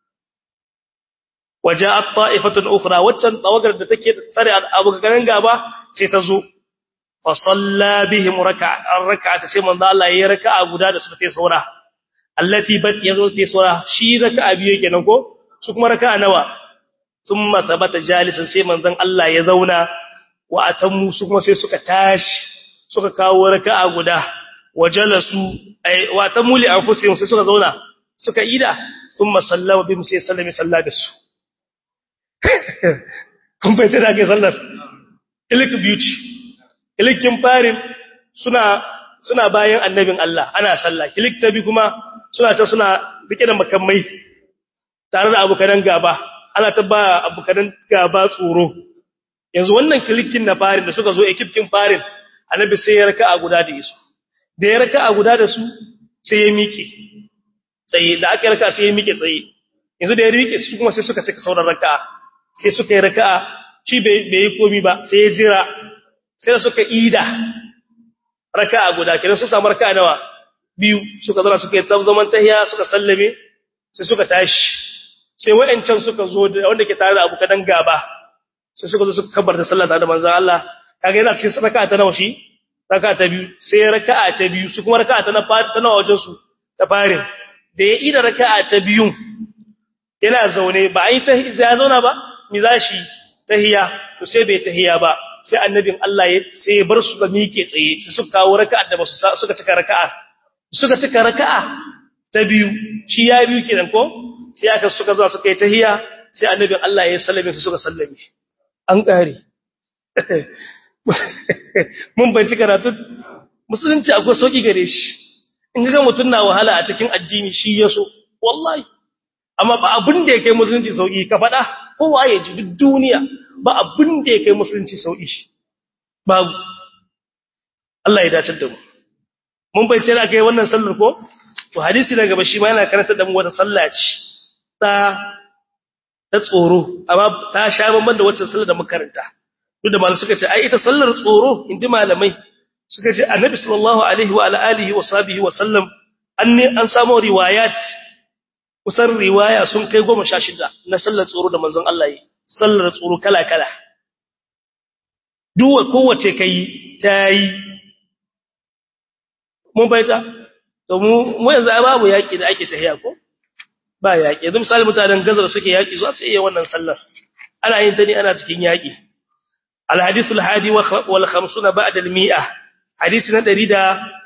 waja'at ta'ifatun ukhra waccan tawagar da take tsare abokanan gaba sai ta zo fa salla bihim rak'atan rak'ata sai manzo Allah yayi raka'a guda da suka tayi saura allati bat yazo tayi saura shi raka'a biyu kenan ko su kuma raka'a nawa thumma thabata jalisan sai manzon Allah ya zauna wa atammu su kuma sai suka tashi suka kawo raka'a guda wajalasu ay wa tamuli anfusihim sai suka zauna suka ida thumma sallama bihim sai sallami salla da su kun bai tada ke sallar ilik beauty ilikin farin suna suna bayan annabin Allah ana sallah kilik tabi kuma suna ta suna rike da makamai tare da abukan gaba ana ta ba abukan gaba tsoro yanzu wannan kilikin na farin da suka zo ekipkin farin annabi sai ya raka a guda da isu da ya raka a guda da su sai ya miƙe tsaye da aka raka sai ya miƙe tsaye yanzu da ya riƙe su kuma sai suka cika sauran raka'a sai suka yi raka'a shi bai yi komi ba sai ya jira sai da suka ida raka'a guda kenan su samu raka'a nawa biyu suka zara suka yi zaman tahiya suka sallame sai suka tashi sai wa'ancan suka zo da wanda ke tare da abu kadan gaba sai suka zo suka kabarta sallah tare da manzon Allah kaga yana cikin raka'a ta nawa shi raka'a ta biyu sai raka'a ta biyu su kuma raka'a ta na ta nawa wajen su ta farin da ya ida raka'a ta biyun yana zaune ba ai ta ya zauna ba mi zashi tahiya to sai bai tahiya ba sai annabin Allah ya sai ya bar su ga miƙe tsaye sai suka kawo raka'a da basu suka cika raka'a suka cika raka'a ta biyu shi ya biyu kenan ko sai aka suka zo suka yi tahiya sai annabin Allah ya sallame su suka sallame an kare mun banci karatu musulunci akwai sauki gare shi in ga mutun na wahala a cikin addini shi yaso wallahi amma ba abin da yake musulunci sauki ka fada kowa ya ji duk duniya ba abin da yake musulunci sauki babu Allah ya dace da mu mun bai ce da kai wannan sallar ko to hadisi daga bashi ma yana karanta da mu wata sallah ce ta ta tsoro amma ta sha bamban da wacce sallar da muka karanta duk da malamai suka ce ai ita sallar tsoro inji malamai suka ce annabi sallallahu alaihi wa alihi wa sahbihi wa sallam an ne an samu riwayat kusan riwaya sun kai 16 na sallar tsoro da manzon Allah yi sallar tsoro kala kala duwa kowace kai tayi mun baita to mu mu yanzu babu yaki da ake tahiya ko ba yaki yanzu misali mutanen gazar suke yaki zuwa su iya wannan sallar ana yin ta ne ana cikin yaki الحديث الحادي والخمسون بعد المئة حديثنا دريدا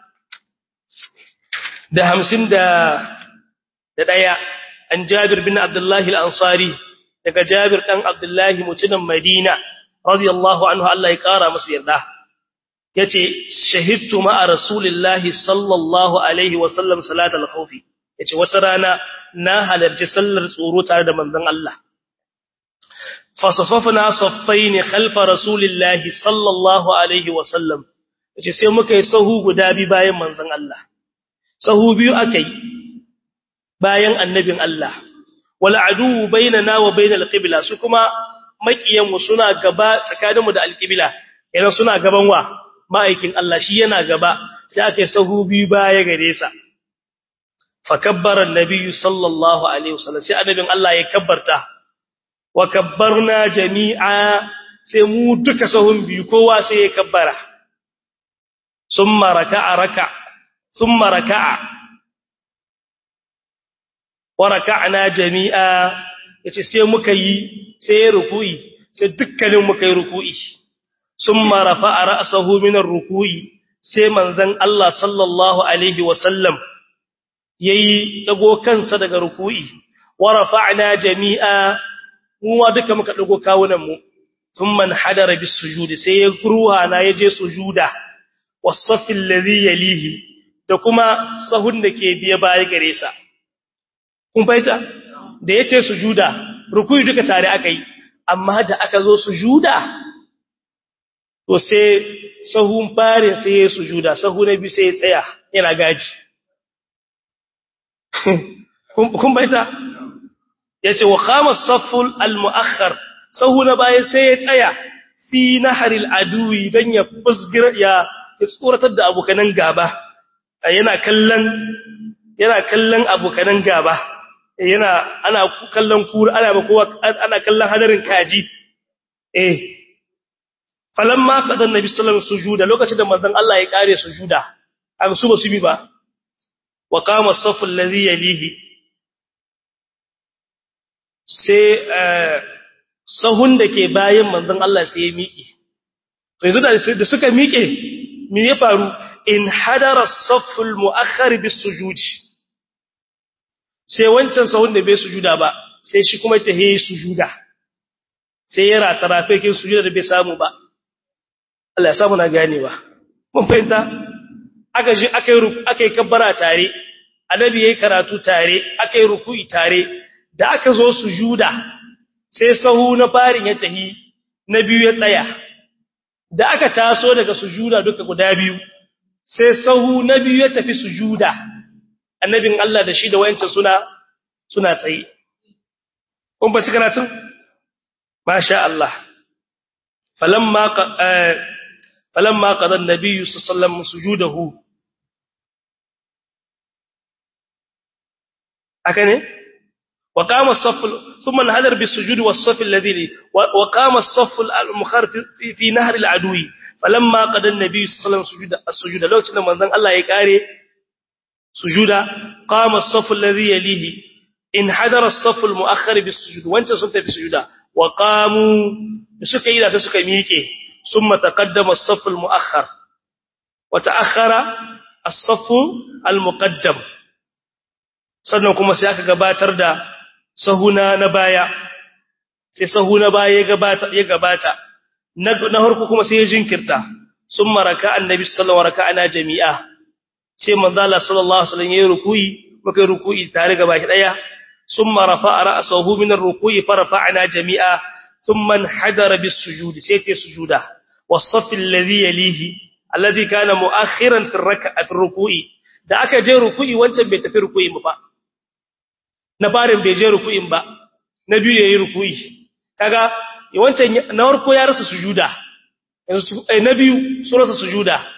ده همسين ده ده دايا عن جابر بن عبد الله الأنصاري daga Jabir dan Abdullahi mutumin Madina radiyallahu anhu Allah ya kara masa yarda yace shahidtu ma'a rasulillahi sallallahu alaihi wa sallam salatul khawf yace wata rana na halarci sallar tsoro tare da manzon Allah fasafafna saffaini khalfa rasulillahi sallallahu alaihi wa sallam yace sai muka yi sahu guda bi bayan manzon Allah sahu biyu akai bayan annabin Allah wal adu bainana wa bainal qibla su kuma makiyan mu suna gaba tsakaninmu da alqibla idan suna gaban wa ma'aikin Allah shi yana gaba sai aka yi sahu biyu baya gare sa fa kabbara annabiyyu sallallahu alaihi wasallam sai annabin Allah ya kabbarta wa kabbarna jami'a sai mu duka sahun biyu kowa sai ya kabbara summa raka'a raka summa raka'a wa raka'na jami'a yace sai muka yi sai ya ruku'i sai dukkanin muka yi ruku'i summa rafa'a ra'sahu min ar-ruku'i sai manzon Allah sallallahu alaihi wa sallam yayi dago kansa daga ruku'i wa rafa'na jami'a mu ma duka muka dago kawunan mu thumma hadara bis sujudi sai ya ruha na yaje sujuda was-saff alladhi yalihi da kuma sahun da ke biye baya gare sa kun faita da yake sujuda ruku'i duka tare aka yi amma da aka zo sujuda to sai sahun fare sai ya sujuda sahu na biyu sai ya tsaya yana gaji kun baita yace wa qama as-safful al-mu'akhkhar sahu na baya sai ya tsaya fi nahril aduwi dan ya fusgira ya tsoratar da abokanan gaba yana kallon yana kallon abokanan gaba yana ana kallon kura ana ba kowa ana kallon hadarin kaji eh falamma qadan nabi sallallahu alaihi sujuda lokacin da manzon Allah ya kare sujuda an su ba su bi ba wa qama as-saff alladhi yalihi sai sahun da ke bayan manzon Allah sai ya miƙe to yanzu da suka miƙe me ya faru in hadara as-saff al-mu'akhkhar bis-sujud sai wancan sahun da bai sujuda ba sai shi kuma ta yi sujuda sai ya ratara fekin sujuda da bai samu ba Allah ya samu na ganewa mun fahimta aka ji aka yi aka yi kabbara tare annabi yayi karatu tare aka yi ruku'i tare da aka zo sujuda sai sahu na farin ya tahi na biyu ya tsaya da aka taso daga sujuda duka guda biyu sai sahu na biyu ya tafi sujuda annabin Allah da shi da wayancin suna suna tsaye kun ba karatun masha Allah falamma falamma qada an-nabiy sallallahu alaihi wasallam sujudahu akane وقام الصف ثم انهدر بالسجود والصف الذي وقام الصف المخر في, في نهر العدو فلما قد النبي صلى الله عليه وسلم سجود السجود لو كان منزل الله ya kare sujuda qama as-saff alladhi yalihi انحدر الصف المؤخر بالسجود وانت sun tafi sujuda wa qamu suka yi da sai suka miƙe summa taqaddama as-saff al-mu'akhkhar wa ta'akhkhara as-saff al-muqaddam sannan kuma sai aka gabatar da sahuna na baya sai sahuna baya ya gabata ya gabata na harku kuma sai ya jinkirta summa raka annabi sallallahu alaihi wasallam raka'ana jami'a sai manzo Allah sallallahu alaihi wasallam yayi ruku'i muka yi ruku'i tare gaba ki daya summa rafa'a ra'sahu min ar-ruku'i farafa'na jami'a thumma hadara bis-sujudi sai ta sujuda was-saff alladhi yalihi alladhi kana mu'akhiran fi ar-raka'a fi ar-ruku'i da aka je ruku'i wancan bai tafi ruku'i ba na farin bai je ruku'in ba na biyu yayi ruku'i kaga wancan na farko ya rasa sujuda yanzu na biyu sun rasa sujuda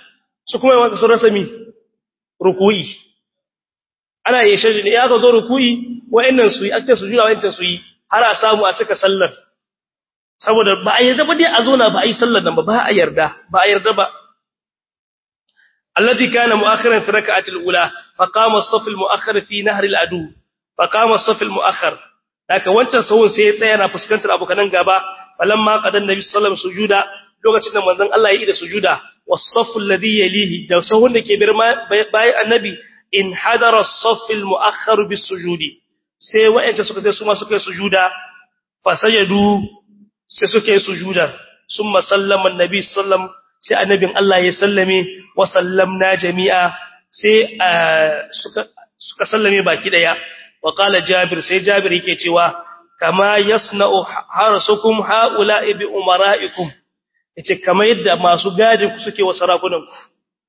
su kuma yawan sun rasa mi ruku'i ana yi shaji ne ya ga zo ruku'i wa'annan su yi ake su juya wa'ancan su yi har a samu a cika sallar saboda ba a yarda ba dai a zona ba a yi sallar nan ba ba a yarda ba a yarda ba alladhi kana mu'akhiran fi rak'ati al-ula fa qama as-saff al-mu'akhkhar fi nahr al-adu fa qama as-saff al-mu'akhkhar haka wancan sahun sai ya tsaya na fuskantar abokanan gaba falamma qadan nabi sallallahu alaihi sujuda lokacin da manzon Allah ya yi da sujuda was-saff alladhi yalihi da sahun da ke bayan annabi in hadara as-saff al-mu'akhkhar bis-sujudi sai wa'anda suka sai su ma suka yi sujuda fa sajadu sai suka yi sujuda summa sallama annabi sallam sai annabin Allah ya sallame wa sallamna jami'a sai suka suka sallame baki daya wa qala jabir sai jabir yake cewa kama yasna'u harasukum haula'i bi umara'ikum yace kama yadda masu gadi ku suke wa sarakunan ku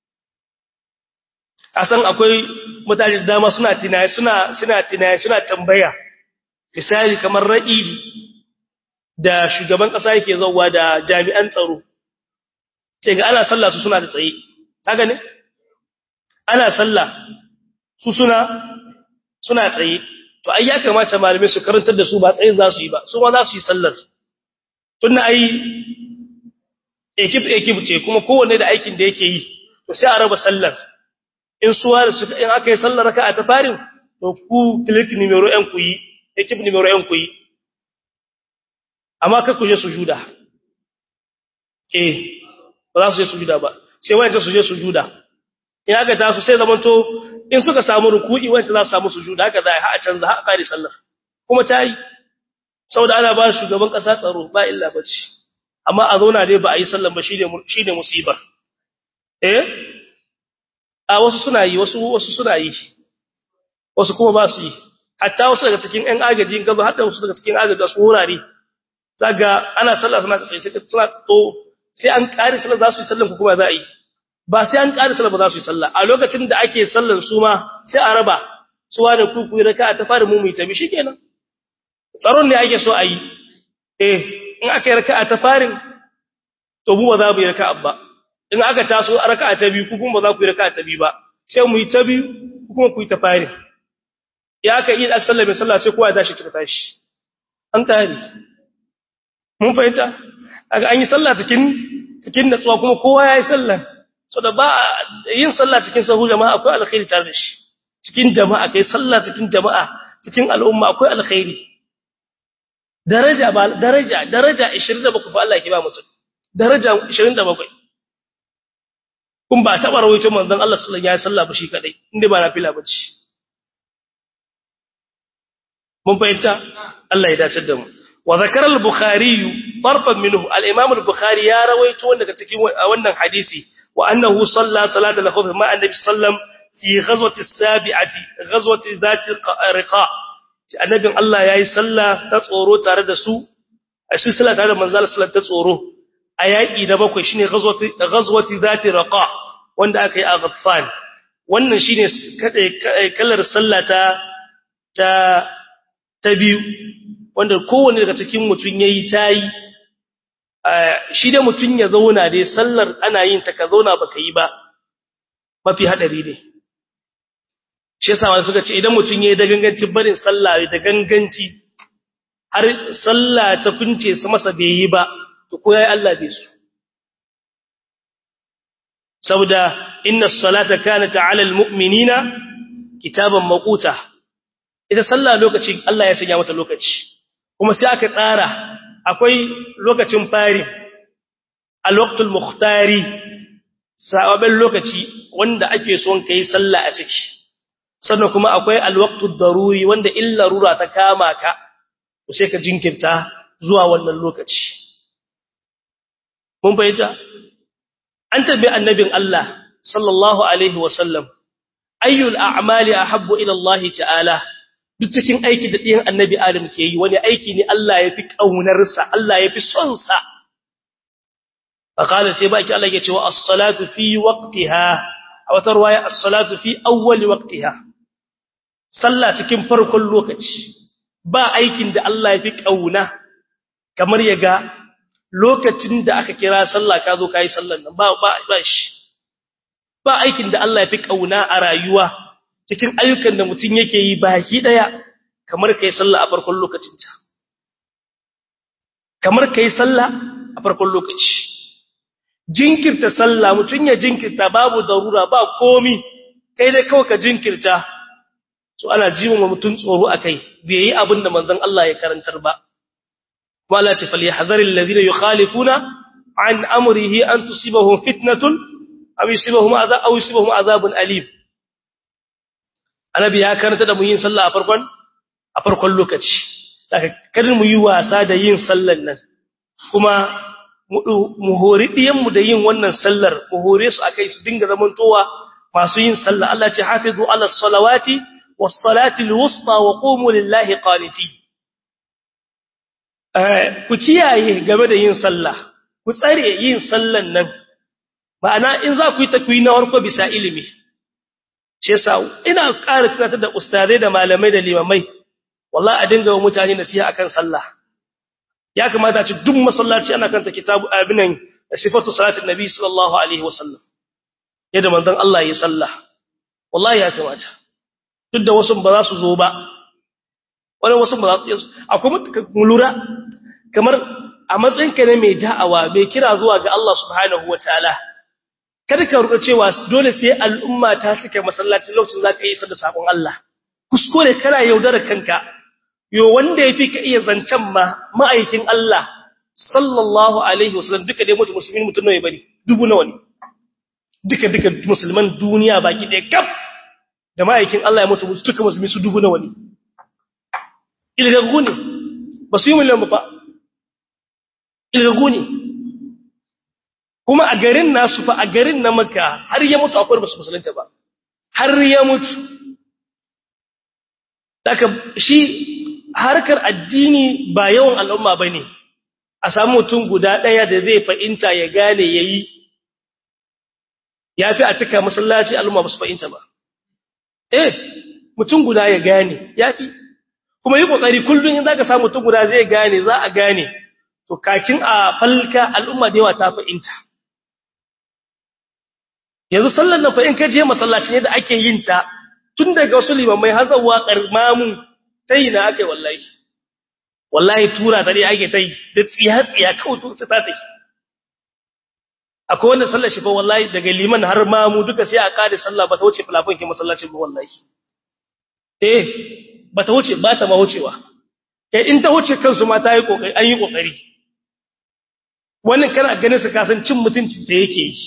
asan akwai mutane da dama suna tunani suna suna tunani suna tambaya misali kamar ra'idi da shugaban kasa yake zauwa da jami'an tsaro sai ga ana sallah su suna da tsaye haka ne ana sallah su suna suna tsaye to ai ya kamata malamai su karantar da su ba tsaye za su yi ba su ma za su yi sallar tunna ai ekip ekip ce kuma kowanne da aikin da yake yi to sai a raba sallar in suwa da suka in aka yi sallar raka'a ta farin to ku click numero ɗin ku yi ekip numero ɗin ku yi amma kai ku je sujuda eh ba za su je sujuda ba sai wayanta su je sujuda in aka ta su sai zamanto in suka samu ruku'i wayanta za su samu sujuda haka za a canza haka kare sallar kuma ta yi saboda ana ba shugaban kasa tsaro ba illa bace amma a zauna dai ba a yi sallar ba shine shine musibar eh a wasu suna yi wasu wasu suna yi wasu kuma ba su yi hatta wasu daga cikin ƴan agaji gaba hatta wasu daga cikin agaji su wurare zaga ana sallah suna tsaye sai suna to sai an kare sallah za su yi sallan ku kuma za a yi ba sai an kare sallah ba za su yi sallah a lokacin da ake sallan su ma sai a raba su wa da ku ku raka'a ta fara mu mu tabi shikenan tsaron ne ake so a yi eh in aka yi raka'a ta farin to mu ba za mu yi raka'a ba in aka taso raka'a ta biyu ku kuma ba za ku yi raka'a ta biyu ba sai mu yi ta biyu ku kuma ku yi ta farin ya aka yi aka sallame sallah sai kowa ya tashi cika tashi an kare mun fahimta aka an yi sallah cikin cikin natsuwa kuma kowa ya yi sallah so da ba yin sallah cikin sahu jama'a akwai alkhairi tare da shi cikin jama'a kai sallah cikin jama'a cikin al'umma akwai alkhairi daraja ba daraja daraja 27 fa Allah ke ba mutum daraja 27 kun ba taba rawaito manzon Allah sallallahu alaihi wasallam ba shi kadai inda ba nafila bace mun fahimta Allah ya dace da mu wa zakara al-bukhari farfan minhu al-imam al-bukhari ya rawaito wanda daga cikin wannan hadisi wa annahu salla salata al-khawf ma annabi sallam fi ghazwati as-sabi'ati ghazwati zati riqa annabin Allah yayi salla ta tsoro tare da su a shi salla tare da manzal sallar ta tsoro a yaki da bakwai shine ghazwati ghazwati zati riqa wanda aka yi a Ghaffan wannan shine kallar sallata ta ta biyu wanda kowanne daga cikin mutum yayi tayi shi da mutum ya zauna dai sallar ana yin ta ka zauna baka yi ba mafi hadari ne shi yasa wani suka ce idan mutum yayi da ganganci barin sallah da ganganci har sallah ta kunce su masa bai yi ba to ko yayi Allah bai su saboda inna as-salata kanat 'ala al-mu'minina kitaban maquta ita sallah lokaci Allah ya sanya mata lokaci kuma sai aka tsara akwai lokacin fari al-waqtul mukhtari sababin lokaci wanda ake son kai sallah a ciki sannan kuma akwai al-waqtud daruri wanda illa rura ta kama ka sai ka jinkirta zuwa wannan lokaci mun bayyana an tabbi annabin Allah sallallahu alaihi wasallam ayyul a'mali ahabbu ila Allah ta'ala duk cikin aiki da ɗiyan annabi Adam ke yi wani aiki ne Allah ya fi ƙaunarsa, Allah ya fi sonsa. A ƙalar sai baki Allah ya ce wa assalatu fi waqtiha a wata ruwaya assalatu fi awwali waqtiha. Sallah cikin farkon lokaci, ba aikin da Allah ya fi ƙauna kamar ya ga lokacin da aka kira sallah ka zo ka yi sallan nan ba ba shi. ba aikin da Allah ya fi kauna a rayuwa cikin ayyukan da mutum yake yi baki daya kamar kai sallah a farkon lokacinta kamar kai sallah a farkon lokaci jinkirta sallah mutum ya jinkirta babu darura ba komi kai dai kawai ka jinkirta to ana jiwa mutum tsoro akai bai yi abin da manzon Allah ya karantar ba wala ta falyahdhar alladhina yukhalifuna an amrihi an tusibahum fitnatun aw yusibahum adhab aw yusibahum adhabun alim annabi ya karanta da mu yin sallah a farkon a farkon lokaci daga kada mu yi wasa da yin sallan nan kuma mu hori diyanmu da yin wannan sallar mu hore su akai su dinga zamantowa masu yin sallah Allah ce hafizu ala salawati was salati alwusta wa qumu lillahi qaniti ku kiyaye game da yin sallah ku tsare yin sallan nan ma'ana in za ku yi takwi na warko bisa ilimi shi yasa ina ƙara tunatar da ustazai da malamai da limamai wallahi a dinga wa mutane nasiha akan sallah ya kamata ci duk masallaci ana kanta kitabu abinan sifatu salatin nabi sallallahu alaihi wasallam yadda manzon Allah ya sallah wallahi ya kamata duk da wasu ba za su zo ba wani wasu ba za su akwai lura kamar a matsayinka ne mai da'awa mai kira zuwa ga Allah subhanahu wataala kada ka ruɗa cewa dole sai al'umma ta cika masallacin lokacin zaka yi da sabon Allah kuskure kana yaudarar kanka yo wanda yafi ka iya zancen ma ma'aikin Allah sallallahu alaihi wasallam duka dai mutum musulmin mutum nawa bane dubu nawa ne duka duka musulman duniya baki ɗaya kaf da ma'aikin Allah ya mutu duka musulmi su dubu nawa ne ilgagu ne ba su yi miliyan ba ilgagu ne kuma a garin nasu fa a garin na maka har ya mutu akwai basu musulunta ba har ya mutu daga shi harkar addini ba yawan al'umma ba ne a samu mutum guda ɗaya da zai fa'inta ya gane ya yi ya fi a cika masallaci al'umma ba su fa'inta ba eh mutum guda ya gane ya fi kuma yi ƙoƙari kullum in za ka samu mutum guda zai gane za a gane to kakin a falka al'umma da yawa ta fa'inta yanzu sallar nan fa in ka je masallacin yadda ake yin ta tun daga wasu limamai har zuwa karmamu tayi na ake wallahi wallahi tura ta dai ake tayi da tsiya tsiya kawai to sai ta tayi akwai wanda sallar shi fa wallahi daga liman har mamu duka sai a kare sallah ba ta wuce fulafin ki masallacin ba wallahi eh ba ta wuce ba ta ma wucewa kai in ta wuce kansu ma ta yi kokari an yi kokari wannan kana ganin su kasan cin mutuncin da yake yi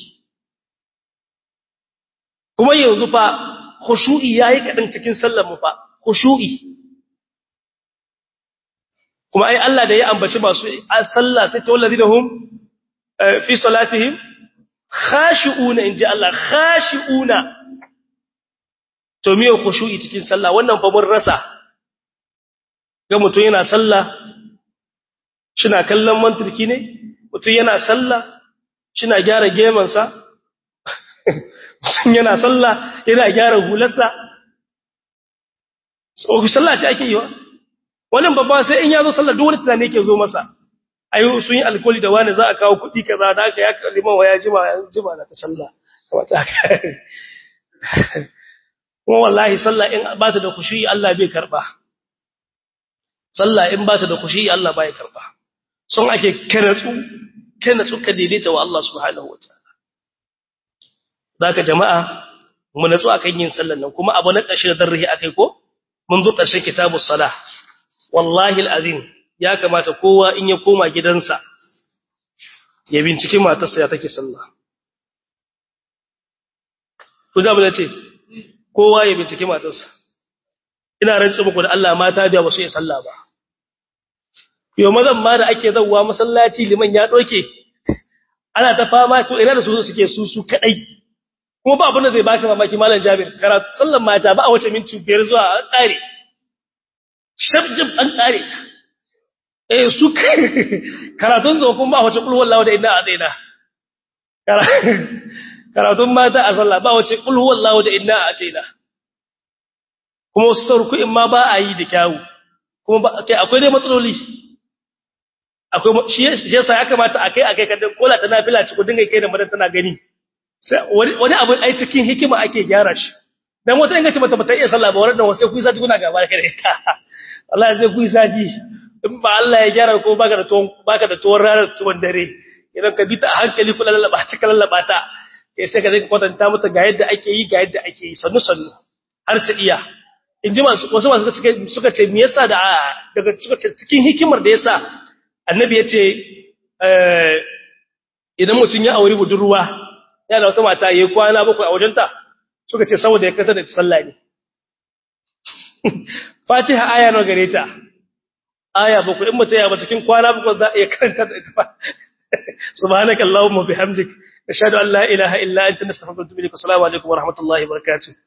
kuma yanzu fa khushu'i yayi kadan cikin sallar mu fa khushu'i kuma ai Allah da ya ambaci masu sallah sai ce wallazina hum fi salatihim khashi'una inji Allah khashi'una to me khushu'i cikin sallah wannan fa mun rasa ga mutum yana sallah shina kallon manturki ne mutum yana sallah shina gyara gemansa yana sallah yana gyara hularsa so sallah ce ake yi wa wannan babba sai in ya zo sallah duk wani tunani yake zo masa ayo sun yi alkoli da wani za a kawo kuɗi kaza da aka ya liman wa ya jima ya jima na ta sallah kamata aka kuma wallahi sallah in ba ta da khushu'i Allah bai karba sallah in ba ta da khushu'i Allah bai karba sun ake kanatsu kanatsu ka daidaita wa Allah subhanahu wataala zaka jama'a mu natsu akan yin sallan nan kuma abu na ƙarshe da darrihi akai ko mun zo ƙarshen kitabus salah wallahi alazim ya kamata kowa in ya koma gidansa ya binciki matarsa ya take sallah ku da mu ce kowa ya binciki matarsa ina rantsa muku da Allah mata biya ba su yi sallah ba yau mazan ma da ake zawwa masallaci liman ya doke ana ta fama to ina da su suke su su kadai kuma ba abin da zai baka mamaki malam Jabir karatu sallan mata ba a wace minti biyar zuwa an kare shabjib an kare ta eh su karatun zo kuma ba wace kul wallahu da inna adaina karatun mata a sallah ba wace kul wallahu da inna adaina kuma wasu tarku in ma ba a yi da kyawu kuma ba kai akwai dai matsaloli akwai shi yasa ya kamata akai akai kada kola ta nafila ci ku dinga kai da madan tana gani wani abu ai cikin hikima ake gyara shi dan wata ingace mata bata iya sallah ba wannan wasu ku sati kuna gaba da kai Allah sai ku sati in ba Allah ya gyara ko baka da tuwon baka da tuwon ranar tuwon dare idan ka bi ta a hankali kula lallaba ta kala lallaba ta eh sai ka zai kwatanta mata ga yadda ake yi ga yadda ake yi sannu sannu har ta iya in ji masu wasu masu suka suka ce me yasa da daga suka ce cikin hikimar da yasa annabi ya ce idan mutum ya auri budurwa yana wata mata yayi kwana bakwai a wajenta suka ce saboda ya kasa da sallah ne Fatiha aya nawa gare ta aya bakwai in mutum ya ba cikin kwana bakwai za a iya karanta da ita subhanakallahumma bihamdik nashhadu an la ilaha illa anta nastaghfiruka wa natubu ilaik assalamu alaikum wa rahmatullahi wa barakatuh